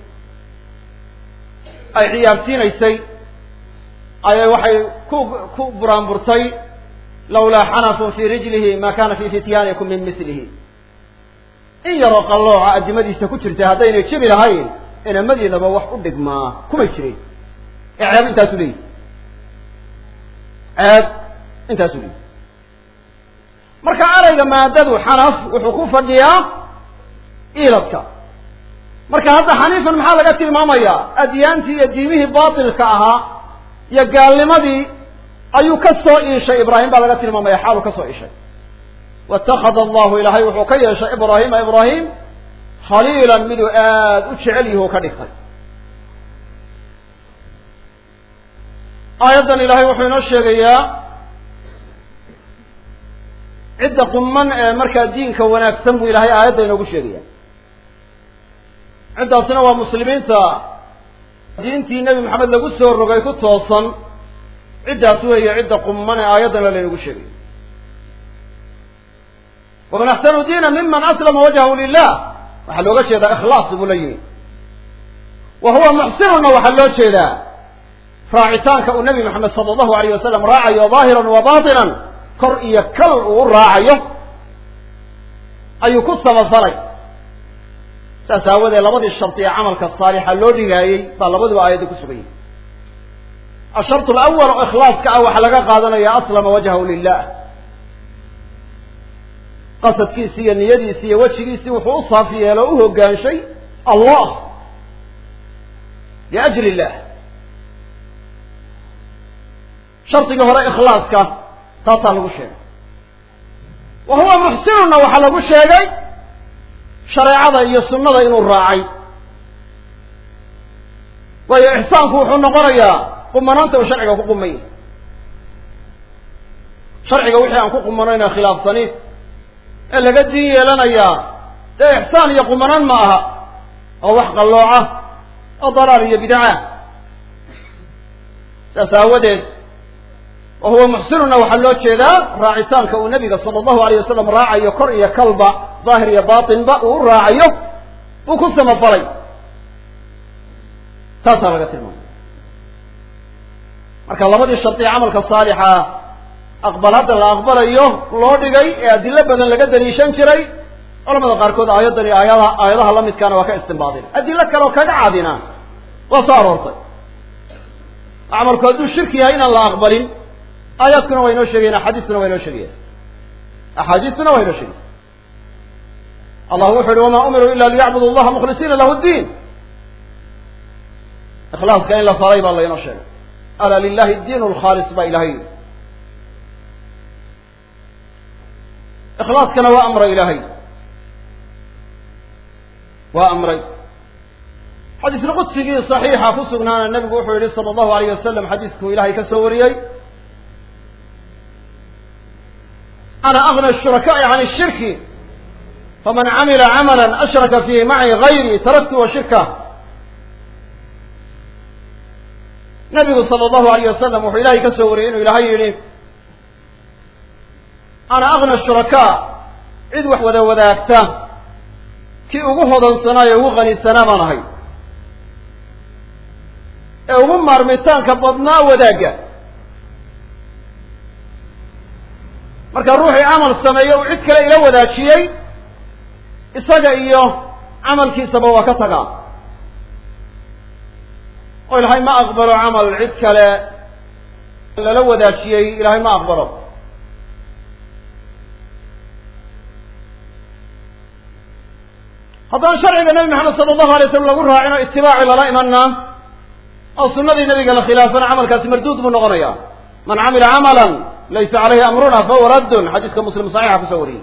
ay ciyaarsiinaysay ayay waxay ku ku buraanburtay lawlaa xanafun fii rijlihi ma kana fii fityaanikum min mislihi in yaroo qallooca addimadiisa ku jirtay haddaynay jibi lahayn inamadiinaba wax u dhigmaa kumay jirin ee ceeb intaasu leeyihi ceeb intaasu leeyihi marka erayga maadadu xanaf wuxuu ku fadhiyaa iiladka marka hadda xaniifan maxaa laga tilmaamayaa adyaantii iyo diimihii baatilka ahaa iyo gaalnimadii ayuu ka soo iishay ibraahim baa laga tilmaamaya xaaluu ka soo iishay waitakada allahu ilaahay wuxuu ka yeeshay ibraahima ibraahim khaliilan miduu aada u jecel yahi u ka dhigtay aayaddan ilaahay wuxuu inoo sheegayaa cidda quman ee markaa diinka wanaagsan buu ilahay aayadda inoogu sheegaya ciddaasina waa muslimiinta diintii nebi maxamed lagu soo rogay ku toosan ciddaas weeye cidda quman ee aayaddana laynagu sheegayo waman axsanu diina miman aslama wajhahu lilah waxaa looga jeedaa ikhlaas buu la yimi wa huwa muxsinuna waxaa loo jeedaa raacitaanka uu nebi maxamed sala allahu alayh wasalam raacayo daahiran wa batinan kor iyo kal uu u raacayo ayuu ku samafalay saas aawadee labadii shardi ee camalka saalixa loo dhigaayey baa labaduba aayadda ku sugan yahay ashartu alawal oo ikhlaaska ah waxaa laga qaadanaya aslama wajhahu lilah qasadkiisi iyo niyadiisi iyo wejigiisii wuxuu u saafi yeelo o u hoggaanshay allah liajli illah shardigii hore ikhlaaska taasaa lagu sheegay wa huwa muxsinuna waxaa lagu sheegay shareecada iyo sunnada inuu raacay waayo ixsaanku wuxuu noqonayaa qumanaanta uu sharciga ku qumay sharciga wixii aan ku qumanayna khilaafsani ee laga diin yeelanayaa dee ixsaan iyo qumanaan ma aha oo wax qallooca oo dalaal iyo bidaca saas aawadeed wa huwa muxsinuna waxaa loo jeedaa raacitaanka uu nabiga sala allahu alayh wasalam raacayo kor iyo kalba daahir iyo batinba uu u raacayo uu ku samafalay taasaa laga tilmaamay marka labadii shardi camalka saalixa aqbal hadda la aqbalayo loo dhigay ee adilo badan laga daliishan jiray culamada qaarkood aayaddan iyo aayadaha aayadaha la midkaana waa ka istimbaadin adilo kale oo kaga cadina waa soo aroortay camalku hadduu shirki yahay inaan la aqbalin aayaadkuna waa inoo sheegayen axaadiistuna waa inoo sheegayen axaadiistuna waa inoo sheegayen allah wuxu uhi wamaa umiruu ila liyacbudu allaha mukhlisiina lahu ddiin ikhlaaska in la faray baa laynoo sheegay ala lilahi diin lkhaalis baa ilahay yidhi ikhlaaskana waa amray ilaahay waa amray xadiisna qudsigii saxiixa ku sugnaana nebigu wuxuu yihi sala allahu alayh wasalam xadiiskuu ilahay ka soo wariyey ana agna shurakaai can shirki faman camila camala ashraka fiihi maci gayri taraktu wa shirka nabigu sala allahu alayh wasalam wuxuu ilahay ka soo wariyey inuu ilahay yihi ana agna shurakaa cid wax wada wadaagta kii ugu hodansanaayo ugu qanisanaa baan ahay ee ugu maarmitaanka badnaa wadaagga marka ruuxii camal sameeye uu cid kale ila wadaajiyey isaga iyo camalkiisaba waa ka tagaa oo ilaahay ma aqbalo camal cid kale lala wadaajiyey ilaahay ma aqbalo haddaan sharciga nebi maxamed sala allahu alay slam lagu raacin oo itibaaci lala imanaa oo sunadii nabiga la khilaafana camalkaasi marduud buu noqonaya man camila camalan laysa caleyhi amruna fahuwa raddun xadiiska muslim saxiixa kusoo wariyey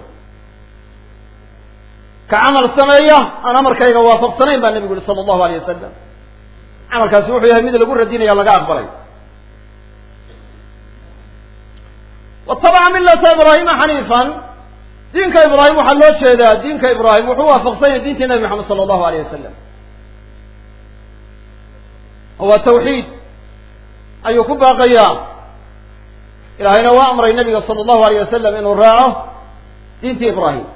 ka camal sameeya aan amarkayga waafaqsanayn baa nebigu yihi sala allahu alayh wasalam camalkaasi wuxuu yahay mid lagu radinaya laga aqbalay watabaca milata ibraahima xaniifan diinka ibraahim waxaa loo jeedaa diinka ibraahim wuxuu waafaqsan yahay diintii nabi maxamed sala allahu alayh wasalam oo waa tawxiid ayuu ku baaqayaa ilaahayna waa amray nabiga sala allahu alayh wasalam inuu raaco diintii ibraahim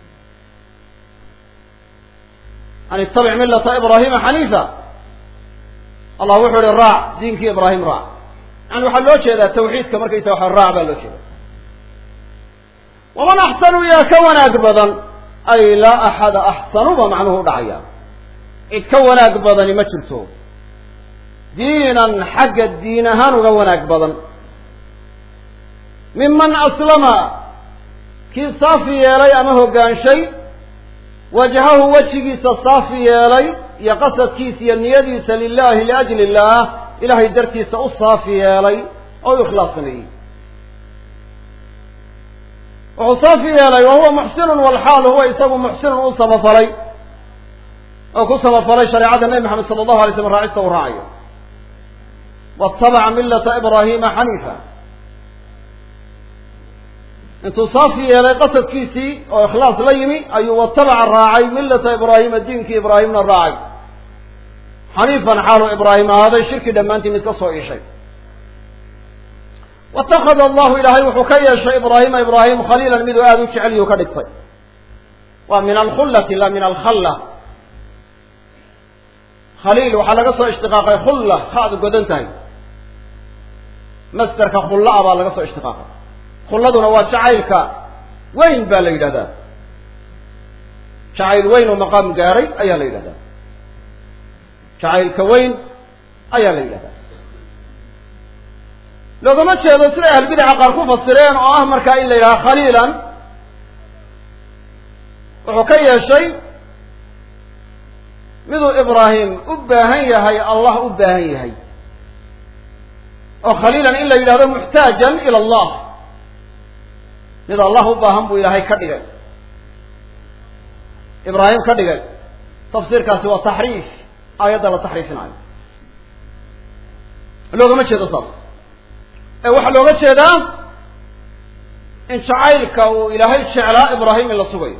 an ittabic millata ibraahima xaniifa allah wuxuu ihi raac diinkii ibraahim raac yani waxaa loo jeedaa tawxiidka markaysa waxa raac baa loo jeeda waman axsanu yaa ka wanaag badan ay laa axada axsanu ba macnuhu dhacaya cid ka wanaag badani ma jirto diinan xagga diin ahaan uga wanaag badan miman aslama kii saafi yeelay ama hoggaanshay wajhahu wejigiisa saafi yeelay iyo qasadkiisa iyo niyadiisa lilahi liajli illaah ilahay dartiisa u saafi yeelay oo u ikhlaas sameeyey wuxuu saafi yeelay wa huwa muxsinun walxaal huwa isagu muxsinun u samafalay oo ku samafalay shareecada nebi maxamed sala allahu alay slam raacista uu raacayo waatabaca millata ibraahima xaniifa intuu saafi yeelay qasadkiisii oo ikhlaas la yimi ayuu watabaca raacay millata ibraahima diinkii ibraahimna raacay xaniifan xaalu ibraahim ahaaday shirki dhammaantii mid ka soo iishay watakada allahu ilaahay wuxuu ka yeeshay ibraahima ibraahim khaliilan miduu aada u jecelyuu ka dhigtay waa min alkhullati la min alkhalla khaliil waxaa laga soo ishtiqaaqay khulla haadu godan tahay masderka khulla-a baa laga soo ishtiqaaqay khulladuna waa jacaylka weyn baa la yidhahdaa jacayl weyn oo maqaam gaaray ayaa la yidhahdaa jacaylka weyn ayaa la yidhahdaa loogama jeedo siday ahlbidaca qaar ku fasireen oo ah markaa in la yidhaha khaliilan wuxuu ka yeeshay miduu ibraahim u baahan yahay allah u baahan yahay oo khaliilan in la yidhahdo muxtaajan ila allah mid allah u baahan buu ilaahay ka dhigay ibraahim ka dhigay tafsiirkaasi waa taxriif aayadda la taxriifinayo loogama jeedo saas ee waxaa looga jeedaa in jacaylka uu ilaahay jeclaa ibraahim in la sugayo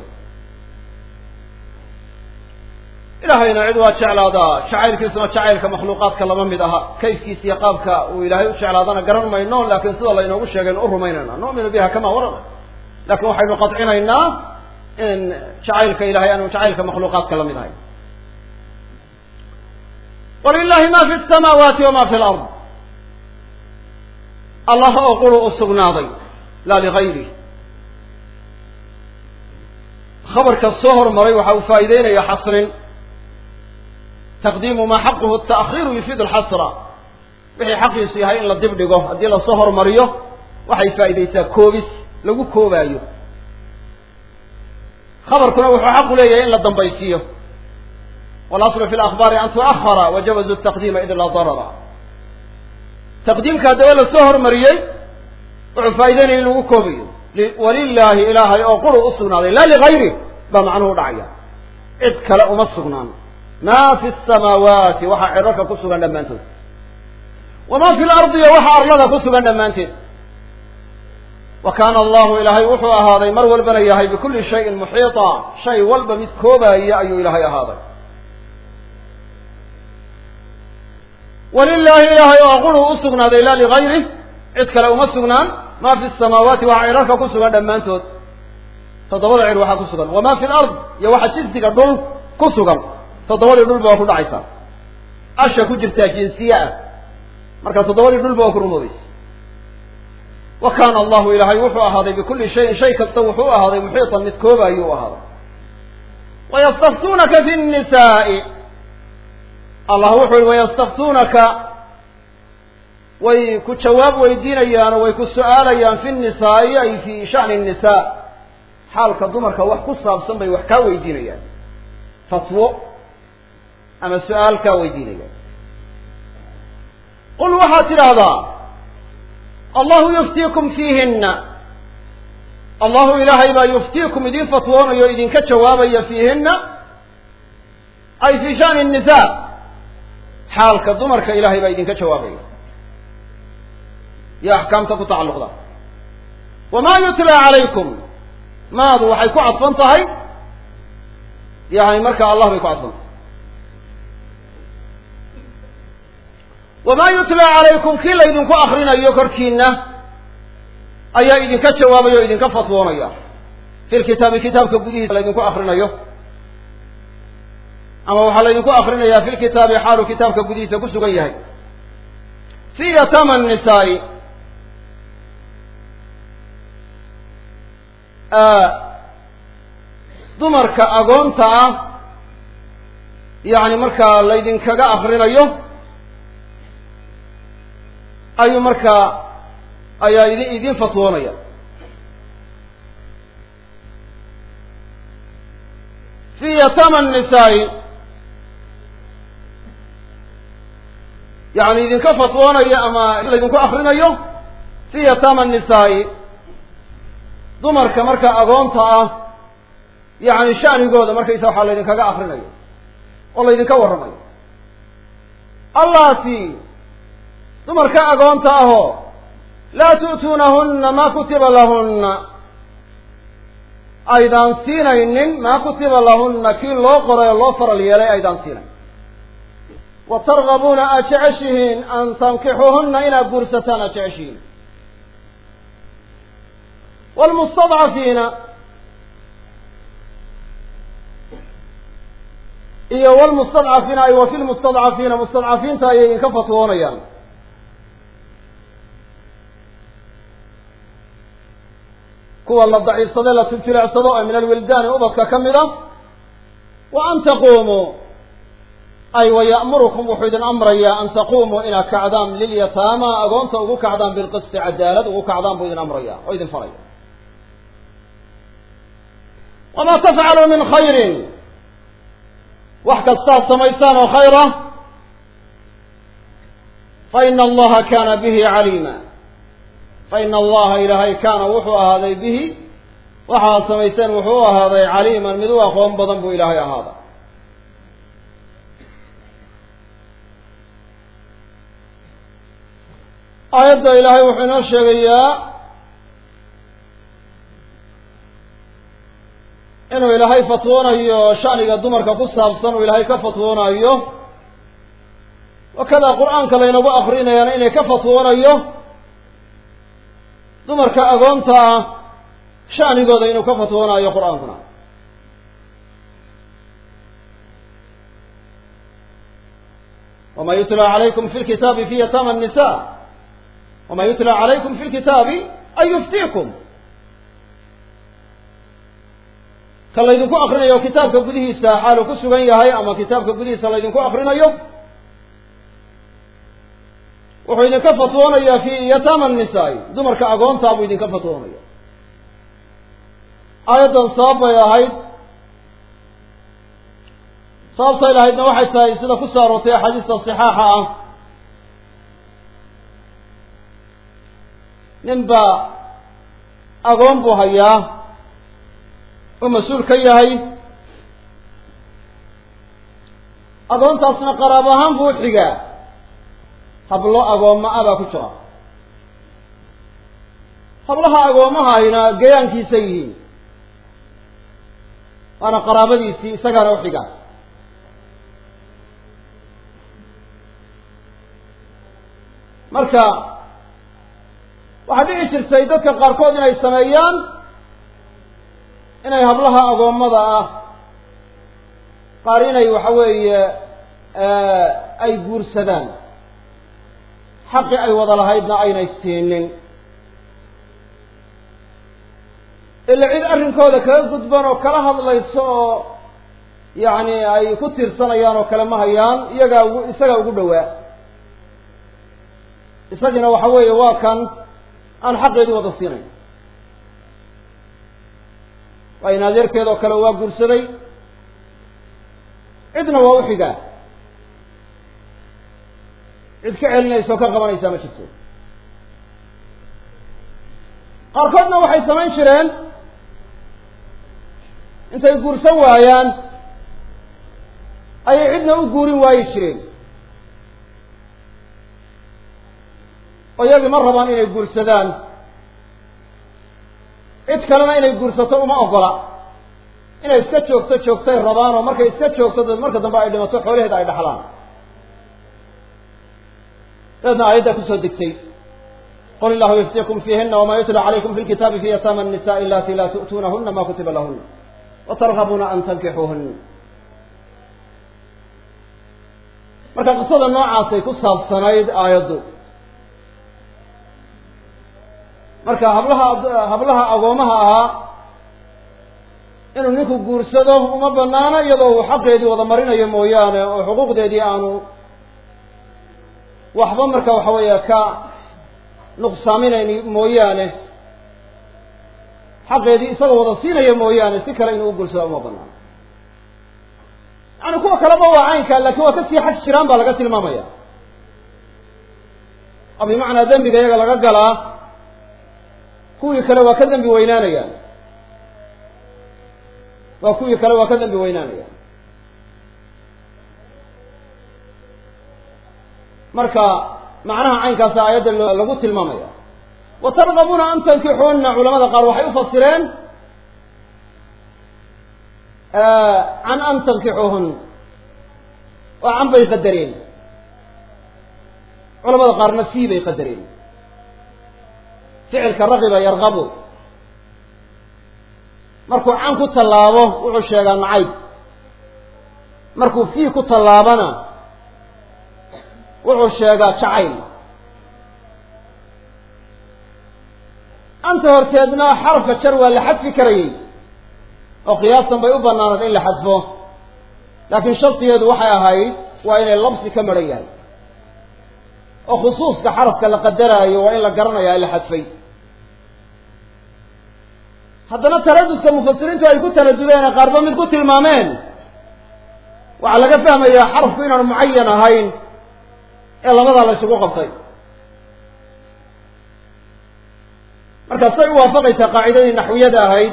ilaahayna cid waa jeclaadaa jacaylkiisuna jacaylka makhluuqaadka lama mid aha kayfkiisa iyo qaabka uu ilaahay u jeclaadana garan mayno laakiin sida laynoogu sheegaynu u rumaynayna nu'minu biha kama warada laakiin waxaynu qadcinaynaa in jacaylka ilahay aanu jacaylka makhluuqaadka la mid ahay walilahi ma fi samaawaati wama fi lard allah oo quru u sugnaaday laa ligayrih khabarka soo hormaray waxa uu faa'iideynaya xasrin taqdiimu maa xaquhu ta'khiiru yufiidu alxasra wixii xaqiisu yahay in la dib dhigo haddii lasoo hormariyo waxay faa'iidaysaa koobis lagu koobaayo khabarkuna wuxuu xaqu leeyahay in la dambaysiiyo walaslu fi lakbaari an tu'ahara wajawazu taqdiima id laa darara taqdiimka haddaba lasoo hormariyey wuxuu faa'ideynaya in lagu koobayo walilaahi ilaahay oo quru u sugnaaday laa ligayri baa macnuhu dhacaya cid kale uma sugnaan ma fi samaawaati waxaa cirarka ku sugan dhammaantood wama fi lardi iyo waxa arlada ku sugan dhammaanteed wa kaana allahu ilaahay wuxuu ahaaday mar walbana yahay bikulli shayin muxiita shay walba mid koobaaya ayuu ilaahay ahaaday walilaahi ilaahay oo quru u sugnaaday laa ligayrih cid kale uma sugnaan ma fi samaawaati waxa cirarka ku sugan dhammaantood toddobada cir waxaa ku sugan wama fi lard iyo waxa jinsiga dhul ku sugan toddobadii dhulba waa ku dhacaysaa asha ku jirtaa jinsiye ah marka toddobadii dhulba waa ku rumoobaysa wa kaana allahu ilaahay wuxuu ahaaday bikulli shayin shay kasta wuxuu ahaaday muxiitan mid koobaayuu ahaaday wayastaftuunaka fi nnisaai allah wuxuu yihi wayastaftuunaka way ku jawaab weydiinayaan oo way ku su-aalayaan fi nnisaa'i ay fi sha'ni nnisaa xaalka dumarka wax ku saabsan bay wax kaa weydiinayaan fatwo ama su-aal kaa weydiinayaan qul waxaad tidhaahdaa allahu yuftiikum fiihinna allahu ilaahay baa yuftiikum idin fatwoonayo o idinka jawaabaya fiihinna ay fi sha'ni nnisaa xaalka dumarka ilahay baa idinka jawaabaya iyo axkaamta ku tacalluqda wamaa yutlaa calaykum maadu waxay ku cadfan tahay yani marka allah bay ku cadfan tahay wamaa yutlaa calaykum kii laydinku akrinayo korkiina ayaa idinka jawaabaya o idinka fatwoonaya fi lkitaabi kitaabka gudihiisa laydinku akrinayo ama waxaa laydinku akrinaya fi lkitaabi xaalu kitaabka gudihiisa ku sugan yahay fi yatama nisaai dumarka agoonta ah yacni markaa laydinkaga akrinayo ayuu markaa ayaa idi idin fatwoonaya fi yatama nisaa-i yani idinka fatwoonaya ama laydinku akrinayo fi yatama nisaa-i dumarka marka agoonta ah yani shanigooda markaysa waxaa laydinkaga akrinayo oo laydinka warramayo allaati dumarka agoonta ahoo laa tu'tuunahunna maa kutiba lahunna aydaan siinaynin maa kutiba lahunna kii loo qoray oo loo faral yeelay aydaan siinayn wa targabuuna aad jeceshihiin an tankixuuhunna inaad guursataan aad jeceshihiin wlmustadcafiina iyo wlmustadcafiina ay wa fi lmustadcafiina mustadcafiinta ayay idinka fatwoonayaan kuwa la daciifsade la tibtileecsado ee min alwildaani ubadka ka mid a wa an taquumuu ay wa ya'murukum wuxuu idin amrayaa an taquumuu inaad kacdaan lilyataama agoonta ugu kacdaan bilqisti cadaalad ugu kacdaan buu idin amraya oo idin faraya wamaa tafcaluu min khayrin wax kastaad samaysaan oo khayr ah fa ina allaha kaana bihi caliima fa ina allaha ilaahay kaana wuxuu ahaaday bihi waxaad samayseen wuxuu u ahaaday caliiman mid u aqoon badan buu ilaahay ahaaday aayadda ilaahay wuxuu inoo sheegayaa inuu ilaahay fatwoonayo shaniga dumarka ku saabsan uu ilaahay ka fatwoonayo wakada qur-aanka laynagu akrinayana inay ka fatwoonayo dumarka agoonta ah shanigooda inuu ka fatwoonayo qur-aankuna wama yutla calaykum fi lkitaabi fi yatama nisa wama yutla calaykum fi lkitaabi an yuftiikum ka laydinku akrinayo kitaabka gudihiisa xaalu ku sugan yahay ama kitaabka gudihiisa laydinku akrinayo wuxuu idinka fatwoonaya fi yatama nisaa-i dumarka agoontaa buu idinka fatwoonaya aayaddan sabab bay ahayd sababtay lahaydna waxay tahay sida ku soo aroortay axaadiista saxaaxa ah nin baa agoon buu hayaa oo mas-uul ka yahay agoontaasna qaraab ahaan buu u xigaa hablo agoomma a baa ku jira hablaha agoomahayna gayaankiisa yihiin waana qaraabadiisii isagaana u xigaa marka waxaa dhici jirtay dadka qaarkood inay sameeyaan inay hablaha agoommada ah qaar inay waxa weeye ay guursadaan xaqi ay wada lahaydna aynay siinin ila cid arrinkooda kaga gudban oo kala hadlayso oo yacni ay ku tiirsanayaan oo kale ma hayaan iyagaa ugu isagaa ugu dhowaa isagina waxa weeye waa kan aan xaqeedii wada siinayn waa in adeerkeed oo kale waa guursaday cidna waa u xigaa cid ka celinaysa oo ka qabanaysaa ma jirto qaarkoodna waxay samayn jireen intay guursan waayaan ayay cidna u guurin waayi jireen oo iyagii ma rabaan inay guursadaan cid kalena inay guursato uma ogola inay iska joogto joogtay rabaan oo markay iska joogto marka dambe ay dhimato xoolaheeda ay dhaxlaan dabeedna aayaddaa kusoo degtay qul illahu yuftikum fiihina wama yutla calaykum fi lkitaabi fi yataama الnisaءi alati laa tu'tuunahuna ma kutiba lahuna watargabuuna an tankixuuhuna marka qisada noocaasay ku saabsanayd aayaddu marka hablaha hablaha agoomaha ahaa inuu ninku guursado uma banaano iyadoo uu xaqeedii wada marinayo mooyaane oo xuquuqdeedii aanu waxba marka waxa weeye ka nuqsaaminayn mooyaane xaqeedii isagoo wada siinaya mooyaane si kale inuu u guursado uma banaano yani kuwa kaleba waa caynka laakiin waa kasii xaj jiraan baa laga tilmaamaya oo bimacnaa dembiga iyaga laga galaa kuwii kale waa ka dembi weynaanayaan waa kuwii kale waa ka dembi weynaanayaan marka macnaha caynkaasa aayadda lagu tilmaamaya wa targabuuna an tankixuuna culamada qaar waxay ufasireen can an tankixuuhun oo can bay qadareen culamada qaarna fii bay qadareen ficilka ragiba yargabu markuu can ku tallaabo wuxuu sheegaa nacayb markuu fii ku tallaabana wuxuu sheegaa jacayl anta horteedna xarafka jar waa la xadfi karayey oo qiyaasan bay u banaanaed in la xadfo laakiin shardigeedu waxay ahayd waa inay labsi ka maran yahay oo khusuuska xarafka la qadaraayo waa in la garanaya in la xadfay haddana taradudka mufasiriintu ay ku taradudeen qaarba mid ku tilmaameen waxaa laga fahmayaa xarafku inaanu mucayan ahayn ee labadaa la isugu qabtay markaa say u waafaqaysaa qaacidadii naxwiyada ahayd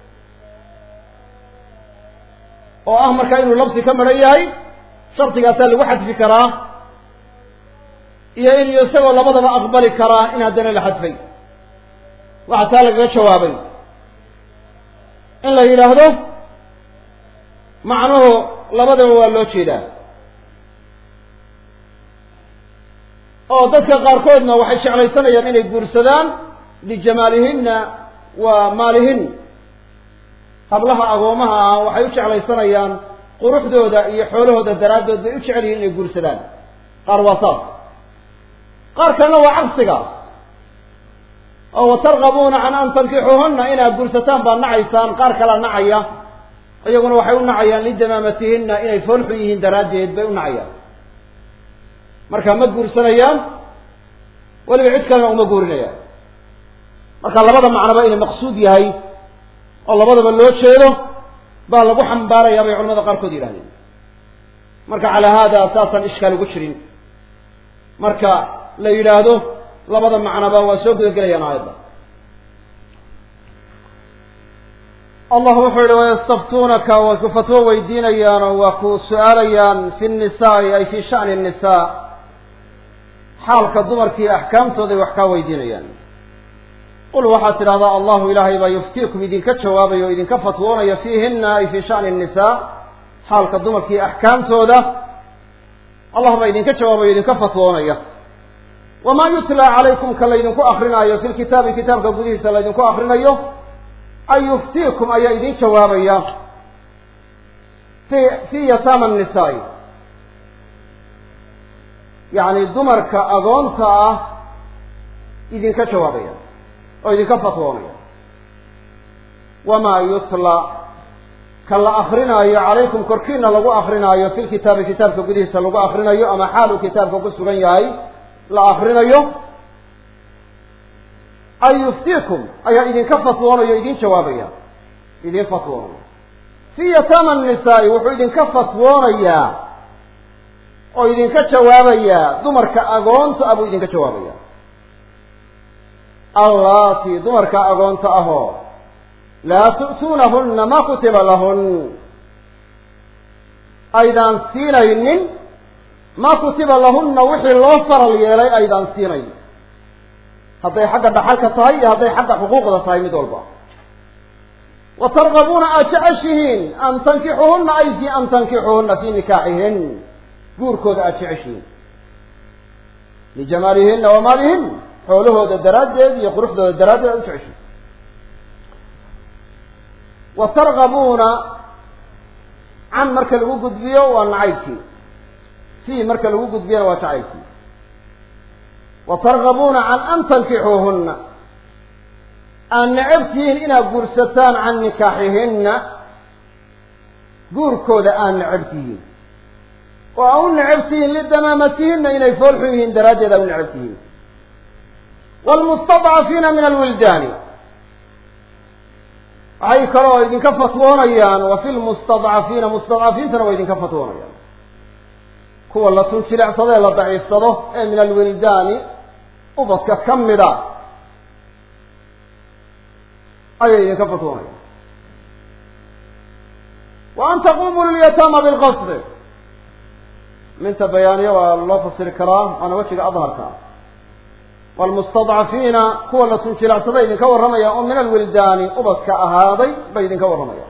oo ah markaa inuu labsi ka maran yahay shardigaasaa lagu xadfi karaa iyo in isagoo labadaba aqbali karaa in haddana la xadfay waxaa taa lagaga jawaabay in la yidhaahdo macnuhu labadaba waa loo jeedaa oo dadka qaarkoodna waxay jeclaysanayaan inay guursadaan lijamaalihinna wa maalihin hablaha agoomaha ah waxay u jeclaysanayaan quruxdooda iyo xoolahooda daraaddood bay u jecel yihiin inay guursadaan qaar waa saas qaar kalena waa cagsiga oo watargabuuna can an tankixuuhuna inaad guursataan baad nacaysaan qaar kalea nacaya iyaguna waxay u nacayaan lidamaamatihinna inay foolxu yihiin daraaddeed bay u nacayaan marka ma guursanayaan weliba cid kalena uma guurinayaan marka labada macnoba inay maqsuud yahay oo labadaba loo jeedo baa lagu xambaarayaa bay culamada qaarkood yidhahdeen marka calaa haada saasaan ishkaal ugu jirin marka la yidhaahdo labada macnoba waa soo gudagelayaan aayadda allah wuxuu yihi wayastaftuunaka way ku fatwo weydiinayaan oo waa ku su-aalayaan fi nnisaai ay fi sha'ni nnisaa xaalka dumarkii axkaamtooday wax kaa weydiinayaan qul waxaad tidhahdaa allahu ilaahay baa yuftiikum idinka jawaabaya oo idinka fatwoonaya fiihinna ay fi sha'ni nnisaa xaalka dumarkii axkaamtooda allah baa idinka jawaabaya o idinka fatwoonaya wamaa yutlaa calaykum ka laydinku akrinaayo fi lkitaabi kitaabka gudihiisa laydinku akrinayo ay yuftiikum ayaa idin jawaabaya fi fi yataama nnisaai yacni dumarka agoonta ah idinka jawaabaya oo idinka fatwoonaya wamaa yutla ka la akrinaayo calaykum korkiina lagu akrinaayo fi lkitaabi kitaabka gudihiisa lagu akrinayo ama xaaluu kitaabka ku sugan yahay la akrinayo ay yuftiikum ayaa idinka fatwoonayo idin jawaabaya idin fatwoonaya fi yataama nnisaai wuxuu idinka fatwoonayaa oo idinka jawaabayaa dumarka agoonta ah buu idinka jawaabaya allaati dumarka agoonta ahoo laa tu'tuunahunna ma kutiba lahun aydaan siinaynin ma kutiba lahunna wixii loo faral yeelay aydaan siinayn hadday xagga dhaxalka tahay iyo hadday xagga xuquuqda tahay mid walba wa targabuuna aad jeceshihiin an tankixuhunna ay fi an tankixuhunna fii nikaaxihin guurkooda aad jeceshihiin lijamaalihinna wa maalihin xoolahooda daraaddeed iyo quruxdooda daraaddeed aad u jeceshihiin wa targabuuna can marka lagu gudbiyo waa nacaybkii fii marka lagu gudbiyona waa jacaylkii wa targabuuna can an tankixuuhunna aad necabtihiin inaad guursataan can nikaaxihinna guurkooda aad necab tihiin oo aa u necab tihiin lidamaamatihinna inay foolxun yihiin daraaddeed aa u necab tihiin waalmustadcafiina min alwildaani waxay kaloo idinka fatwoonayaan wa fi lmustadcafiina mustadcafiintana waa idinka fatwoonayaan kuwa la tunjilecsado ee la daciifsado ee min alwildaani ubadka ka mida ayay idinka fatwoonayaan wa an taqumuu lilyataama bilqasdi minta bayaaniya waa loo fasiri karaa waana wejiga adharka waalmustadcafiina kuwa la tunjilecsada idinka warramaya oo min alwildaani ubadka ahaaday bay idinka warramayaan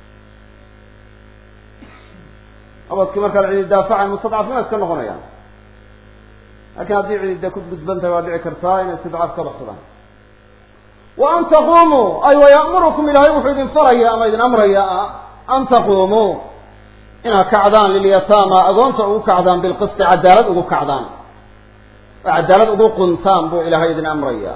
ubadkii markaa cidi daafacan mustadcafiina iska noqonayaan laakiin haddii cidida ku gudban tahay waa dhici kartaa inay istidcaaf ka baxsadaan wa an taqumuu ay waya'murukum ilaahay wuxuu idin faraya ama idin amraya an taqumuu inaad kacdaan lilyataama agoonta ugu kacdaan bilqisti cadaalad ugu kacdaan oo cadaalad ugu quntaan buu ilaahay idin amraya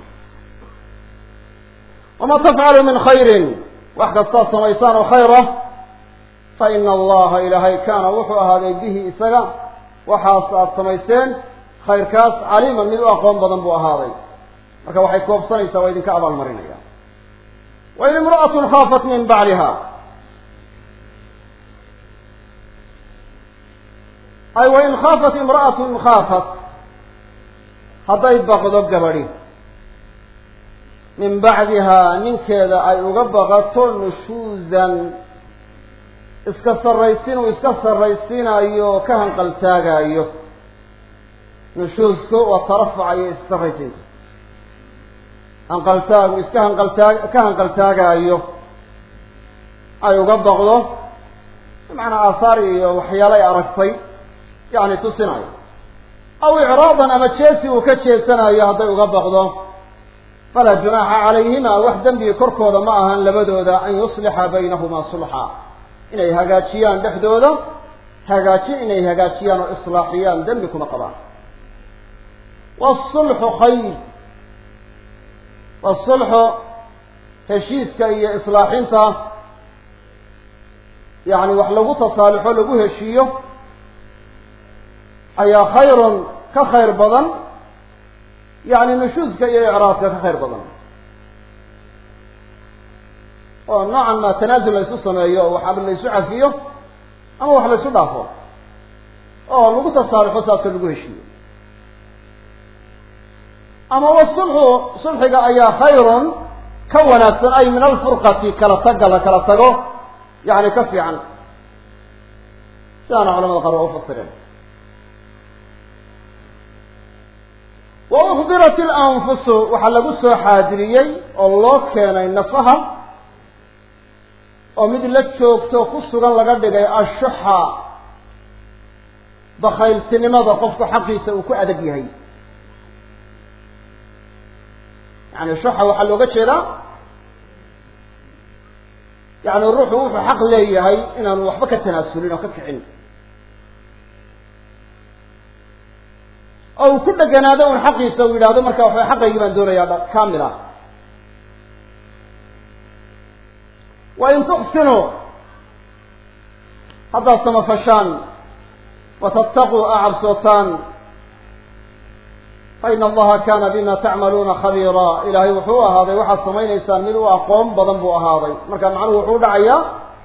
wama tafcalu min khayrin wax kastaad samaysaan oo khayr ah fa ina allaha ilaahay kaana wuxuu ahaaday bihi isaga waxaas aad samayseen khayrkaas caliiman mid u aqoon badan buu ahaaday marka waxay koobsanaysaa waa idinka abaalmarinaya wain imra'atun khaafat min bacliha ay wain khaafat imra'atun khaafat hadday baqdo gabadhi min bacdihaa ninkeeda ay uga baqato nushuuzan iska sarraysiin uu iska sarraysiinayo ka hanqaltaagaayo nushuusku waa tarafuca iyo issarraysiinta hanqaltaagu iska hanqaltaag ka hanqaltaagaayo ay uga baqdo bimacnaa aahaar iyo waxyaalo ay aragtay yacni tusinayo aw icraadan ama jeesi uu ka jeesanayo hadday uga baqdo falaa junaaxa calayhima wax dembiga korkooda ma ahan labadooda an yuslixa baynahumaa sulxa inay hagaajiyaan dhexdooda hagaajin inay hagaajiyaan oo islaaxiyaan dembi kuma qabaan waasulxu khayr waasulxu heshiiska iyo islaaxinta yacni wax lagu tasaalixo lagu heshiiyo ayaa khayrun ka khayr badan yacni nushuuska iyo icraadka ka khayr badan oo noocan maa tanaasul la ysu sameeyo oo waxaaba la ysu cafiyo ama wax la ysu dhaafo oo lagu tasaalixo saasoo lagu heshiiyo ama wasulxu sulxiga ayaa khayrun ka wanaagsan ay min alfurqati kala tagga la kala tago yani ka fiican sidaana culamada qaar waa ufasireen wa ukhbirat ilanfusu waxaa lagu soo xaadiriyey oo loo keenay nafaha oo mid la joogto ku sugan laga dhigay ashuxa bakayltinimada qofku xaqiisa uu ku adag yahay yani shuxa waxaa looga jeedaa yani ruuxu wuxuu xaq leeyahay inaanu waxba ka tanaasulin oo ka kicin oo uu ku dheganaado un xaqiisa uu yidhahdo marka waxba xaqaygii baan doonayaa kamil ah wa in tuxsinuu haddaad samafashaan watattaquu a cabsootaan fa ina allaha kana bima tacmaluuna khabiira ilaahay wuxuu ahaaday waxaad samaynaysaan mid u aqoon badan buu ahaaday marka macnuhu wuxuu dhacayaa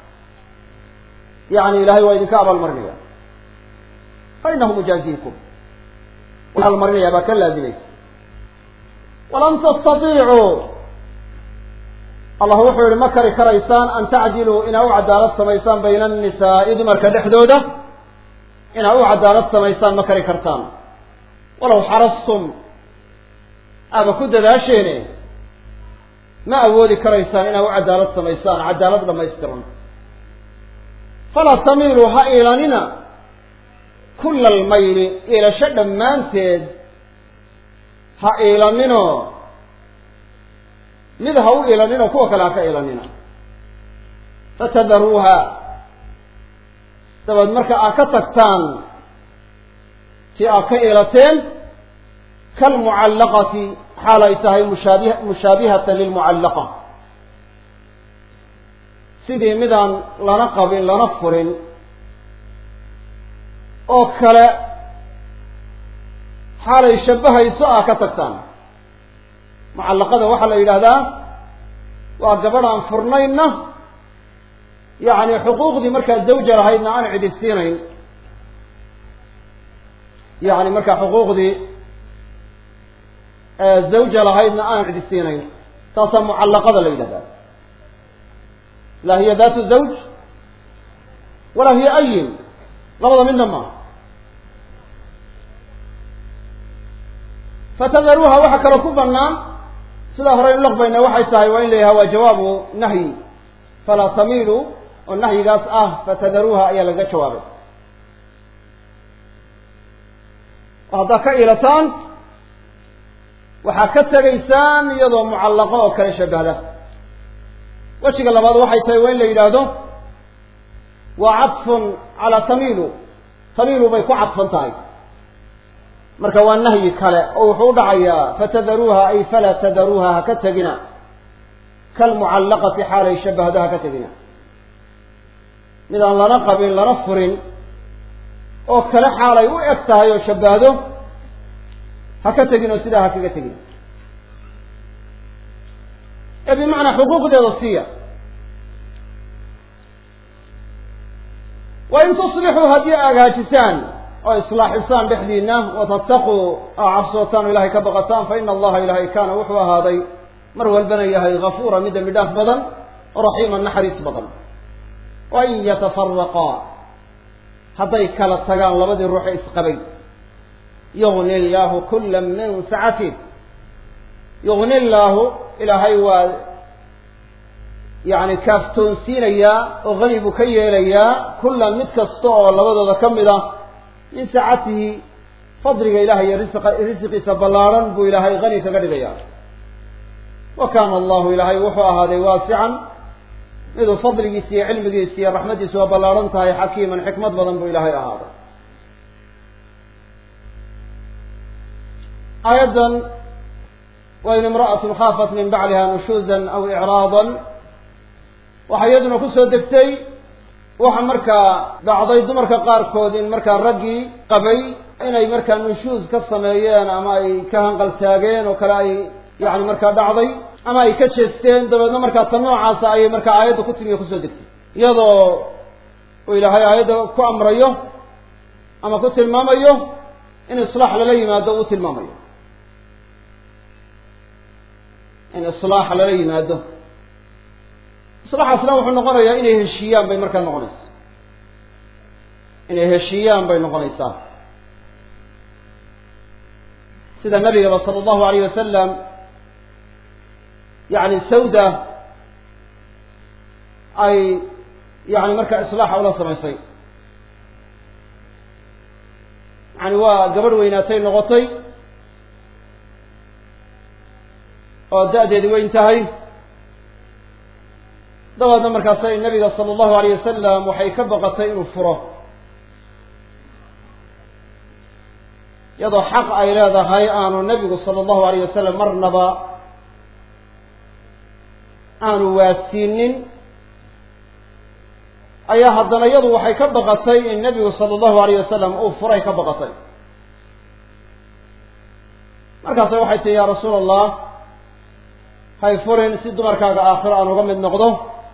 yani ilahay waa idinka abaalmarinaya fa inahu mujaaziikum abaalmarinaya baa ka laazimaysa walan tastaiicuu allah wuxuu yihi ma kari karaysaan an tacdiluu inaa u cadaalad samaysaan bayna annisaa'i dumarka dhexdooda inaa u cadaalad samaysaan ma kari kartaan walow xarastum aaba ku dadaasheene ma awoodi karaysaan inaa u cadaalad samaysaan cadaalad dhamaystiran falaa tamiiluu ha iilanina kulla almayli iilasho dhammaanteed ha iilanino mid ha u iilanino kuwa kale ha ka iilanina fatadaruuha dabeed marka aad ka tagtaan ti aad ka iilateen kalmucallaqati xaal ay tahay mushaabi mushaabihatan lilmucallaqa sidii midaan lana qabin lana furin oo kale xaalay shabbahayso ah ka tagtaan mucallaqada waxaa la yidhaahdaa waa gabadh aan furnaynna yacni xuquuqdii markaa zawja lahaydna aan cidi siinayn yacni markaa xuquuqdii zawja lahaydna aan cidi siinayn taasaa mucallaqada la yidhahdaa laa hiya daatu zawj walaa hiya ayin labada midna maaha fatadaruuha waxaa kaloo ku banaan sidaa hore inu laqbayna waxay tahay waa in la yidhaha waa jawaabu nahyi falaa tamiilu oo nahyigaas ah fatadaruuha ayaa laga jawaabay oo haddaad ka ilataan waxaa ka tegaysaan iyadoo mucallaqo oo kale shabahda wejiga labaad waxay tahay waa in la yidhaahdo waa cadfun calaa tamiilu tamiilu bay ku cadfan tahay marka waa nahyi kale oo wuxuu u dhacayaa fatadaruuha ay falaa tadaruuha ha ka tegina kalmucallaqati xaalay shabahdo ha ka tegina mid aan lana qabin lana furin oo kale xaalay u eg tahay oo shabahdo ha ka tegin oo sidaa ha kaga tegin ee bimacnaa xuquuqdeeda siiya wa in tusbixuu haddii agaajisaan oo islaaxisaan dhexdiina watattaquu aa cabsootaan oo ilahay ka baqataan fa ina allaha ilaahay kaana wuxuu ahaaday mar walbana yahay gafuura mid dembi dhaaf badan oo raxiima naxariis badan wa in yatafaraqaa hadday kala tagaan labadii ruuxe isqabay yugni illaahu kula min sacatih yugni illaahu ilaahay waa yacni kaaftoonsiinayaa oo hani buu ka yeelayaa kullan mid kasta oo labadooda ka mid ah min saacatihi fadliga ilahay iyo risqa risqiisa ballaarhan buu ilaahay hani kaga dhigaya wa kaana allahu ilaahay wuxuu ahaaday waasican miduu fadligiisa iyo cilmigiisa iyo raxmaddiisa waa ballaarhan tahay xakiiman xikmad badan buu ilaahay ahaaday aayaddan wain imra'atun khaafat min bacliha nushuuzan aw icraadan waxaa iyaduna kusoo degtay waxa markaa dhacday dumarka qaarkood in markaa raggii qabay inay markaa nushuuz ka sameeyeen ama ay ka hanqaltaageen oo kale ay yani markaa dhacday ama ay ka jeesteen dabeedna markaa tan noocaasa ayay markaa aayadda ku timi o kusoo degtay iyadoo uu ilaahay aayadda ku amrayo ama ku tilmaamayo in islaax lala yimaado uu tilmaamayo in islaax lala yimaado islaaxaasna wuxuu noqonayaa inay heshiiyaan bay markaa noqonaysaa inay heshiiyaan bay noqonaysaa sida nabigaba sala allahu alayh wasalam yani sawda ay yani markaa islaaxa ula samaysay yani waa gabadh weynaatay noqotay oo da-deedi weyn tahay dabeedna markaasay nabiga sala allahu alayh wasalam waxay ka baqatay inuu furo iyadoo xaq ay leedahay aanu nabigu sala allahu alayh wasalam marnaba aanu waasiinin ayaa haddana iyadu waxay ka baqatay in nabigu sala allahu alayh wasalam uu furay ka baqatay markaasa waxay tihi ya rasuula allah hay furin si dumarkaaga aakhiro aan uga mid noqdo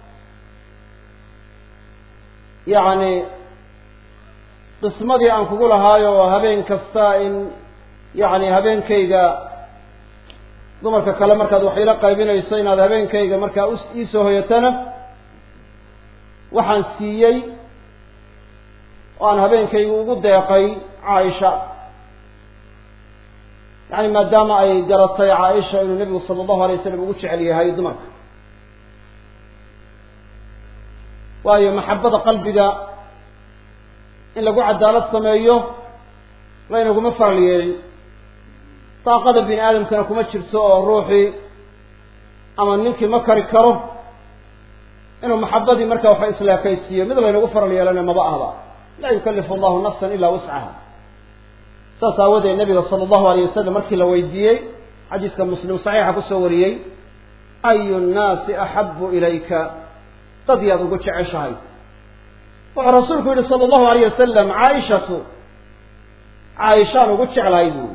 yacni qismadii aan kugu lahaayo oo habeen kasta in yacni habeenkayga dumarka kale markaad wax ila qaybinayso inaad habeenkayga markaa u iisoo hoyatana waxaan siiyey oo aan habeenkayga ugu deeqay caaisha yani maadaama ay garatay caaisha inuu nebigu sala allahu alay wasalam ugu jecel yahay dumarka waayo maxabada qalbiga in lagu cadaalad sameeyo laynaguma faral yeelin daaqada bini aadamkana kuma jirto oo ruuxii ama ninkii ma kari karo inuu maxabadii marka waxa isleekaysiiyo mid laynagu faral yeelana maba ahba laa yukalifu allahu nafsan ilaa wuscaha saas aawadeed nabiga sala allahu alayh wasalam markii la weydiiyey xadiiska muslim saxiixa kusoo wariyey ayu nnaasi axabu ilayka dad yaad ugu jeceshahay wuxuu rasuulku yihi sala allahu alayh wasalam caaishatu caaishaan ugu jeclahay buuri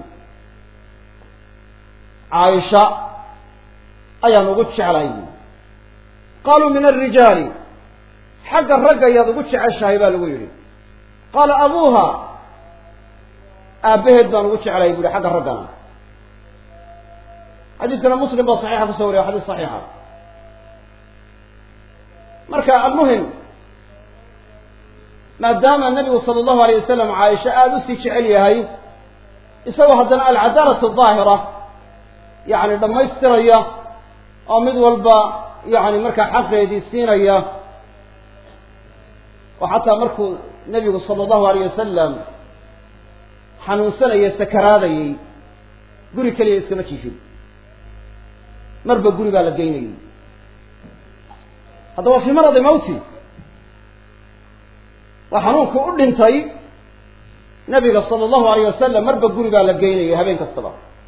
caaisha ayaan ugu jeclahay buuri qaaluu min alrijaali xagga ragga ayaad ugu jeceshahay baa lagu yidhi qaala abuuha aabbaheed baan ugu jeclahay buuhi xagga raggana xadiiskana muslim baa saxiixa kusoo wariya xadiis saxiixa marka almuhim maadaama nabigu sala allahu alayh wasalam caaisha aada usii jecel yahay isagoo haddana alcadaalatu daahira yacni dhammaystiraya oo mid walba yacni markaa xaqeedii siinaya oo xataa markuu nebigu sala allahu alayh wasalam xanuunsanaya sakaraadayay guri keliya iskama jiifin marba guri baa la geynayay haddaba fii maradi mawti waa xanuunku u dhintay nabiga sala allahu alayh wasalam marba guri baa la geynayay habeen kastaba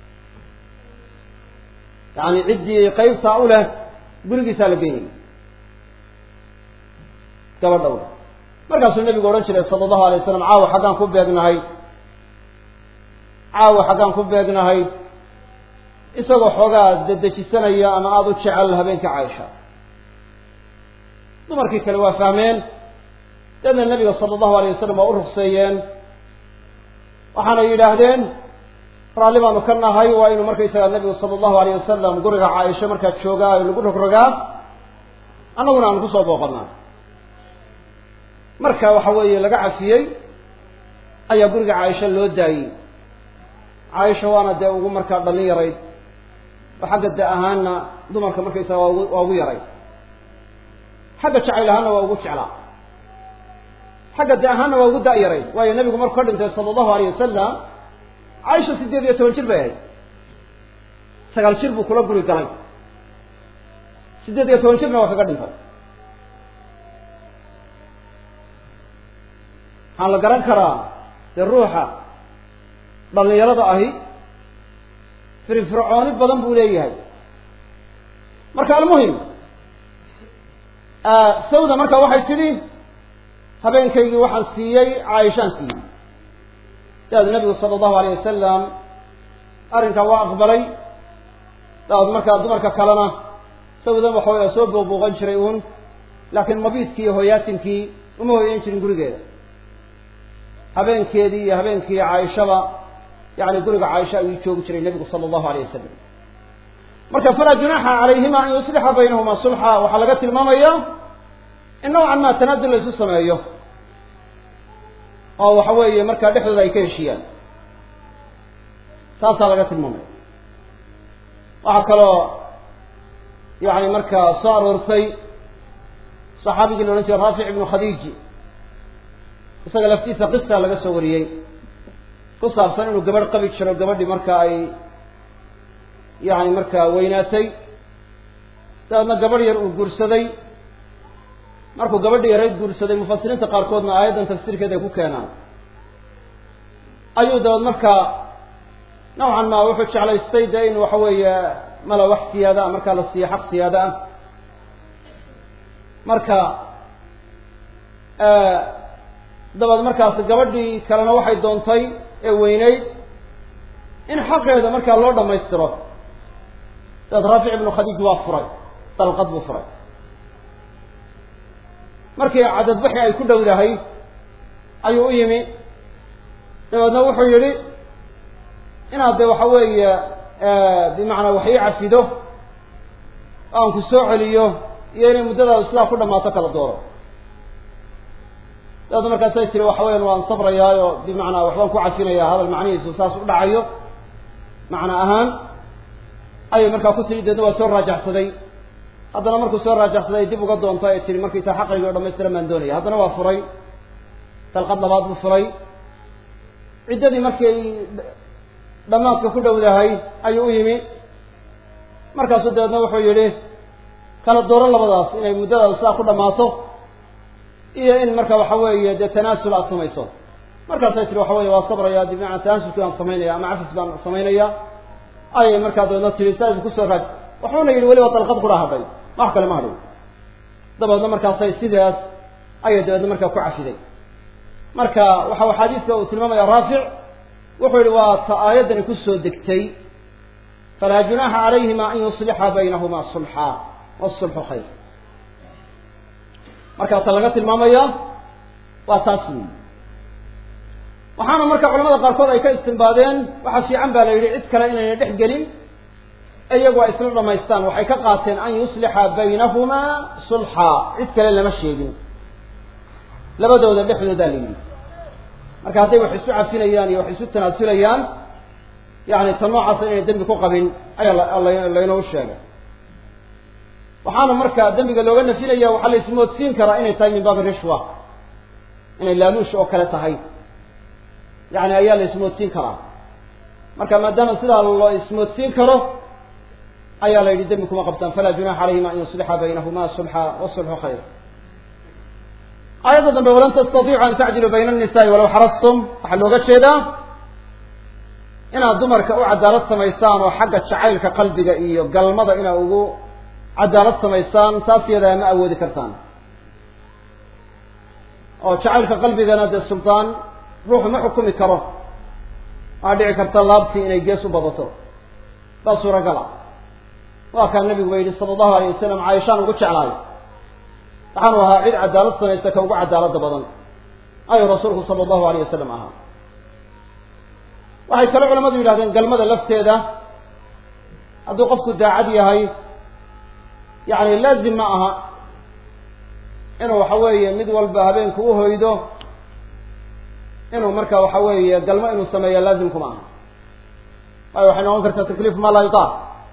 yacni ciddii qeybtaa u leh gurigiisaa la geynayay gabadha u leh markaasuu nabigu odhan jiray sala allahu alay wasalam caawa xaggaan ku beegnahay caawa xaggaan ku beegnahay isagoo xoogaa dedejisanaya ama aada u jecel habeenka caaisha dumarkii kale waa fahmeen deedna nebiga sala allahu alayh wasalam waa u rukseeyeen waxaana yidhaahdeen raalli baanu ka nahay waa inuu markaysaga nebigu sala allahu alayh wasalam guriga caaisha markaa joogaa lagu rogrogaa annaguna aanu kusoo booqanaa marka waxa weeye laga cafiyey ayaa guriga caaisha loo daayey caaisha waana dee ugu markaa dhallin yarayd oo xagga da ahaanna dumarka markaysaga waa ugu waa ugu yarayd xagga jacayl ahaanna waa ugu jeclaa xagga da ahaanna waa ugu da- yarayd waayo nebigu markuu ka dhintay sala allahu alayh wasalam caaisha sideed iyo toban jir bay ahayd sagaal jir buu kula guri galay sideed iyo toban jirna waa kaga dhintay waxaan la garan karaa dee ruuxa dhallinyarada ahi firfircooni badan buu leeyahay marka almuhim sawda marka waxay tidhi habeenkaygii waxaan siiyey caaishaan siiyey daad nabigu sala allahu alayh wasalam arrinkaa waa aqbalay daad markaa dumarka kalena sawdan waxawaya soo booqbooqan jiray uun laakiin mabiidkii iyo hoyaatinkii uma hoyan jirin gurigeeda habeenkeedii iyo habeenkii caaishaba yani guriga caaisha ayuu joogi jiray nebigu sala allahu alayh wasalam marka falaa junaaxa calayhima an yuslixa baynahuma sulxa waxaa laga tilmaamaya in nawcan maa tanaadul la isu sameeyo oo waxa weeye markaa dhexdooda ay ka heshiiyaan taasaa laga tilmaamaya waxaa kaloo yani markaa soo aroortay saxaabigii la odhan jiray raafic ibnu khadiiji isaga laftiisa qisa laga soo wariyey ku saabsan inuu gabadh qabi jiro gabadhii marka ay yani markaa weynaatay dabeedna gabadh yar uu guursaday markuu gabadhi yarayd guursaday mufasiriinta qaarkoodna aayaddan tafsiirkeeda ay ku keenaan ayuu dabeed markaa nawcan maa wuxuu jeclaystay dee in waxa weeye mala wax siyaada ah markaa la siiyo xaq siyaada ah marka dabeed markaas gabadhii kalena waxay doontay ee weyneyd in xaqeeda markaa loo dhamaystiro dabeed raafic ibnu khadiij waa furay dalqad buu furay markii cadadbaxi ay ku dhowdahay ayuu u yimi dabeedna wuxuu yidhi inaad dee waxa weeye bimacnaa wax ii cafido oo aan ku soo celiyo iyo inay muddadaada sidaa ku dhammaato kala dooro dabeedna markaasay tiri waxa weyan waan sabrayaayo bimacnaa waxbaan ku cafinayaa hadal macnihiisu saas u dhacayo macna ahaan ayay markaa ku tiri deedna waa soo raajaxsaday haddana markuu soo raajaxsaday dib uga doonto ay tihi markaysaa xaqaygi o dhamaystiran baan doonaya haddana waa furay dalqad labaad buu furay ciddadii markay dhammaadka ku dhowdahay ayuu u yimi markaasuu dabeedna wuxuu yidhi kala dooran labadaas inay muddadaada sidaa ku dhammaato iyo in marka waxa weeye dee tanaasul aad samayso markaasay tiri waxa weye waa sabraya bimacnaa tanaasulkii baan samaynaya ama cafis baan samaynaya ayay markaa dabeedna tiri saa idinku soo raaj waxuuna yidhi weliba dalqad qura hadhay wax kale ma hadhay dabeedna markaasay sidaas ayay dabeedna markaa ku cafiday marka waxa xadiiska uu tilmaamaya raafic wuxuu yihi waa ta aayaddani kusoo degtay falaa junaaxa calayhima an yuslixa baynahuma sulxa wasulxu khayr marka ta laga tilmaamaya waa taas weyi waxaana marka culamada qaarkood ay ka istimbaadeen waxaa fiican baa la yidhi cid kale inayna dhex gelin e iyagu ay isla dhamaystaan waxay ka qaateen an yuslixa baynahumaa sulxa cid kale lama sheegin labadooda dhexdoodaa la yidhi marka hadday wax isu cafinayaan iyo wax isu tanaasulayaan yani ta noocaasa inay dembi ku qabin ayaa laynoo sheegay waxaana marka dembiga looga nafinaya waxaa la ismoodsiin karaa inay tahay min baabi rishwa inay laaluush oo kale tahay yani ayaa la ismoodsiin karaa marka maadaama sidaa loo ismoodsiin karo ayaa la yidhi dembi kuma qabtaan falaa junaxa calayhima an yuslixa baynahuma sulxa wasulxu khayr aayadda dambe walan tastatiicu an tacdiluu bayna annisaai walaw xarastum waxaa looga jeedaa inaad dumarka u cadaalad samaysaan oo xagga jacaylka qalbiga iyo galmada inaad ugu cadaalad samaysaan taas yadaa ma awoodi kartaan oo jacaylka qalbigana dee sultaan ruuxu ma xukumi karo waxaa dhici karta laabtii inay gees u badato baa suuragala waa kaa nabigu ba yidhi sala allahu alayh wasalam caaishaan ugu jeclaay waxaanu ahaa cid cadaalad samaysta ka ugu cadaalada badan ayuu rasuulku sala allahu alayh wasalam ahaa waxay kale culamadu yidhahdeen galmada lafteeda hadduu qofku daacad yahay yani laazim ma aha inuu waxa weeye mid walba habeenku u hoydo inuu marka waxa weeye galmo inuu sameeya laazimkuma aha waayo waxay noqon kartaa takliif ma laa yutaaq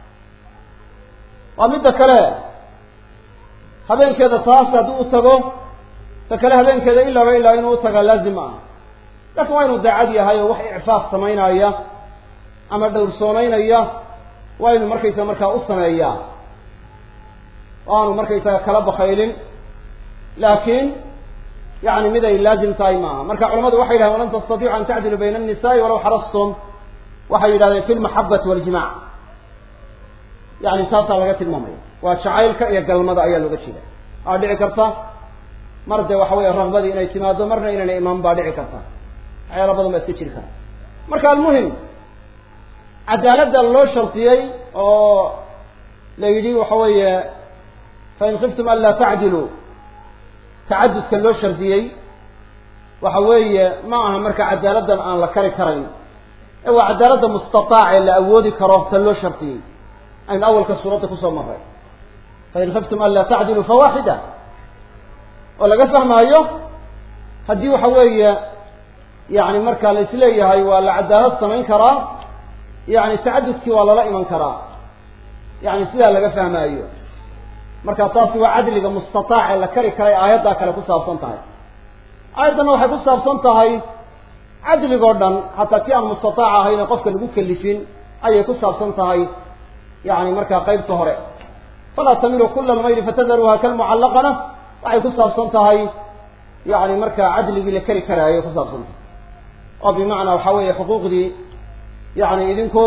waa midda kale habeenkeeda taas haddii u tago ta kale habeenkeeda ilaaba ilaa inuu utagaa laazim ma aha laakin waa inuu daacad yahay oo wax icfaaf samaynaya ama dhowrsoonaynaya waa inuu markaysaga markaa u sameeyaa o aanu markaysaga kala bakaylin laakiin yani mid ay laazim tahay maaha marka culamadu waxay yidhahdeen walan tastatiicu an tacdilu bayna annisaai walaw xarastum waxay yidhahdeen fi lmaxabati waljimac yani taasaa laga tilmaamaya waa jacaylka iyo galmada ayaa looga jeeda aa dhici karta mar dee waxa weeye ragbadii inay timaado marna inayna imaan baa dhici karta waxyaala badan baa iska jiri kara marka almuhim cadaaladda loo shardiyey oo la yidhi waxa weeye fain khiftum an laa tacdiluu tacadudka loo shardiyey waxa weeye ma aha marka cadaaladdan aan la kari karayn ee waa cadaaladda mustataac ee la awoodi karo ta loo shardiyey aynu awalka suuradda kusoo maray fain khiftum an laa tacdiluu fawaaxida oo laga fahmaayo haddii waxa weeye yani marka la isleeyahay waa la cadaalad samayn karaa yani tacadudkii waa lala iman karaa yani sidaa laga fahmaayo marka taasi waa cadliga mustataac ee la kari karay aayaddaa kale ku saabsan tahay aayaddanna waxay ku saabsan tahay cadligoo dhan hataa kii aan mustataac ahayn ee qofka lagu kelifin ayay ku saabsan tahay yani markaa qaybta hore falaa tamilu kula lmayli fatadaruuha kalmucallaqana waxay ku saabsan tahay yani markaa cadligii la kari karaayo ku saabsan tahay oo bimacnaa waxa weeye xuquuqdii yani idinku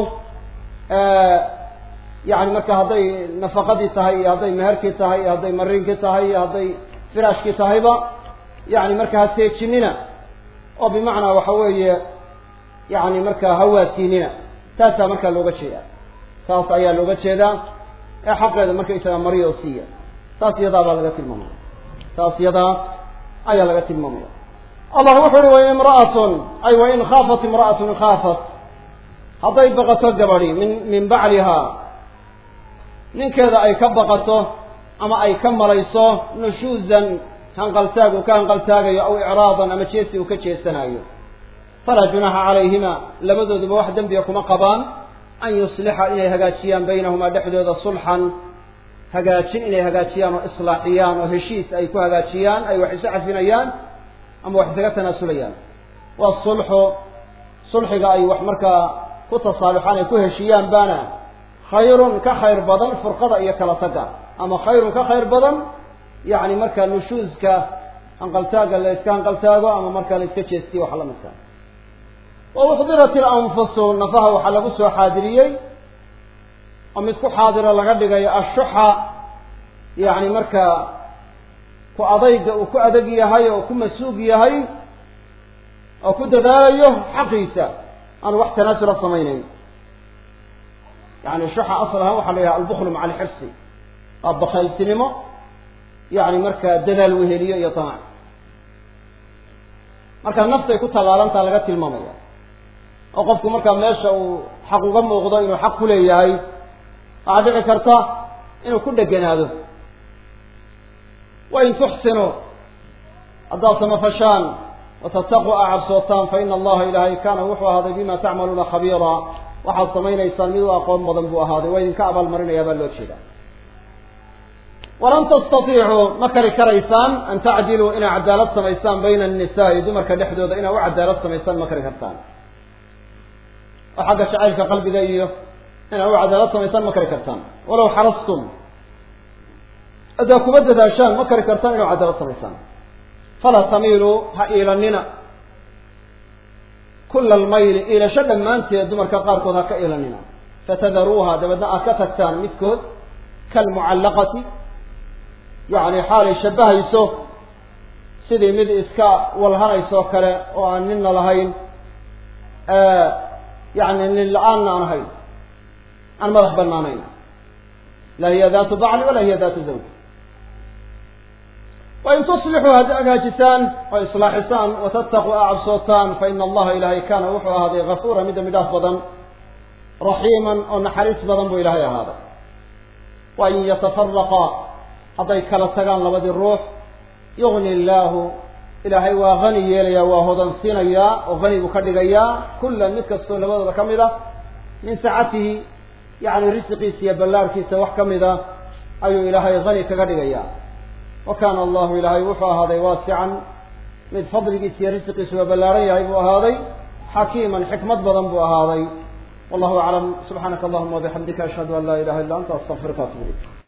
yani marka hadday nafaqadii tahay iyo hadday meherkii tahay iyo hadday mariinkii tahay iyo hadday firaashkii tahayba yani marka ha teejinina oo bimacnaa waxa weeye yani marka hawaasiinina taasaa markaa looga jeeda taas ayaa looga jeedaa ee xaqeeda markaysaga mariyo oo siiya taas iyadaa baa laga tilmaamaya taas iyadaa ayaa laga tilmaamaya allah wuxu uhi wain imra'atun ay wain khaafat imra'atun khaafat hadday baqato gabadi min min baclihaa ninkeeda ay ka baqato ama ay ka malayso nushuuzan hanqaltaag uu ka hanqaltaagayo aw icraadan ama jeesi uu ka jeesanayo falaa junaaxa calayhima labadooduba wax dembiga kuma qabaan an yuslixa inay hagaajiyaan baynahumaa dhexdooda sulxan hagaajin inay hagaajiyaan oo islaaxiyaan oo heshiis ay ku hagaajiyaan ay wax isu cafinayaan ama wax isaga tanaasulayaan waa sulxu sulxiga ay wax markaa ku tasaaluxaan ay ku heshiiyaan baana khayrun ka khayr badan furqada iyo kala taga ama khayrun ka khayr badan yani marka nushuuska hanqaltaaga la iska hanqaltaago ama marka la iska jeestiyo waxa la midka wa uxdirat ilanfusu nafaha waxaa lagu soo xaadiriyey oo mid ku xaadiro laga dhigayo ashuxa yani marka ku adayga uu ku adag yahay oo ku masuug yahay oo ku dadaalayo xaqiisa aanu wax tanaasula samaynayn yani shuxa asal ahaan waxaa la yidhaha albuklu maca alxirsi waa bakayltinimo yani markaa dadaal weheliyo iyo damac marka naftay ku tallaalantaa laga tilmaamaya oo qofku markaa meesha uu xaq uga muuqdo inuu xaq ku leeyahay waxaa dhici karta inuu ku dheganaado wain tuxsinuu haddaad samafashaan watataquu aa cabsootaan fa ina allaha ilaahay kaana wuxuu ahaaday bima tacmaluuna khabiira waxaad samaynaysaan mid u aqoon badan buu ahaaday waa idinka abaalmarinayaa baa loo jeedaa walan tastatiicuu ma kari karaysaan an tacdiluu inaa cadaalad samaysaan bayna annisaai dumarka dhexdooda inaa u cadaalad samaysaan ma kari kartaan oo xagga jacaylka qalbiga iyo inaa u cadaalad samaysaan ma kari kartaan walaw xarastum haddaa kuba dadaashaan ma kari kartaan inaa cadaalad samaysaan falaa tamiiluu ha iilanina kula almayli iilasho dhammaanteed dumarka qaarkood ha ka iilanina fatadaruuha dabeedna aad ka tagtaan midkood kalmucallaqati yacni xaalay shabbahayso sidii mid iska walhanaysoo kale oo aan ninna lahayn yani nin la-aanna aan ahayn aan madax banaanayn laa hiya daatu bacli walaa hiya daatu zawj wain tuslixuu hadda agaajisaan oo islaaxisaan watattaquu aa cabsootaan fa ina allaha ilaahay kaana wuxuu ahaaday gafuura mid dambi dhaaf badan raxiiman oo naxariis badan buu ilaahay ahaaday wain yatafaraqa hadday kala tagaan labadii ruux yugni illaahu ilaahay waa hani yeelayaa waa hodansiinayaa oo hani buu ka dhigayaa kullan mid kastoo labadooda ka mid a min sacatihi yacni risiqiisa iyo ballaarhkiisa wax ka mid a ayuu ilaahay hani kaga dhigayaa wa kaana allahu ilaahay wuxuu ahaaday waasican mid fadligiisa iyo risiqiisu waa ballaaran yahay buu ahaaday xakiiman xikmad badan buu ahaaday wallahu aclam subxaanaka allahuma wabixamdika ashhadu an laa ilaha illa anta astaqfiruka atub ilayk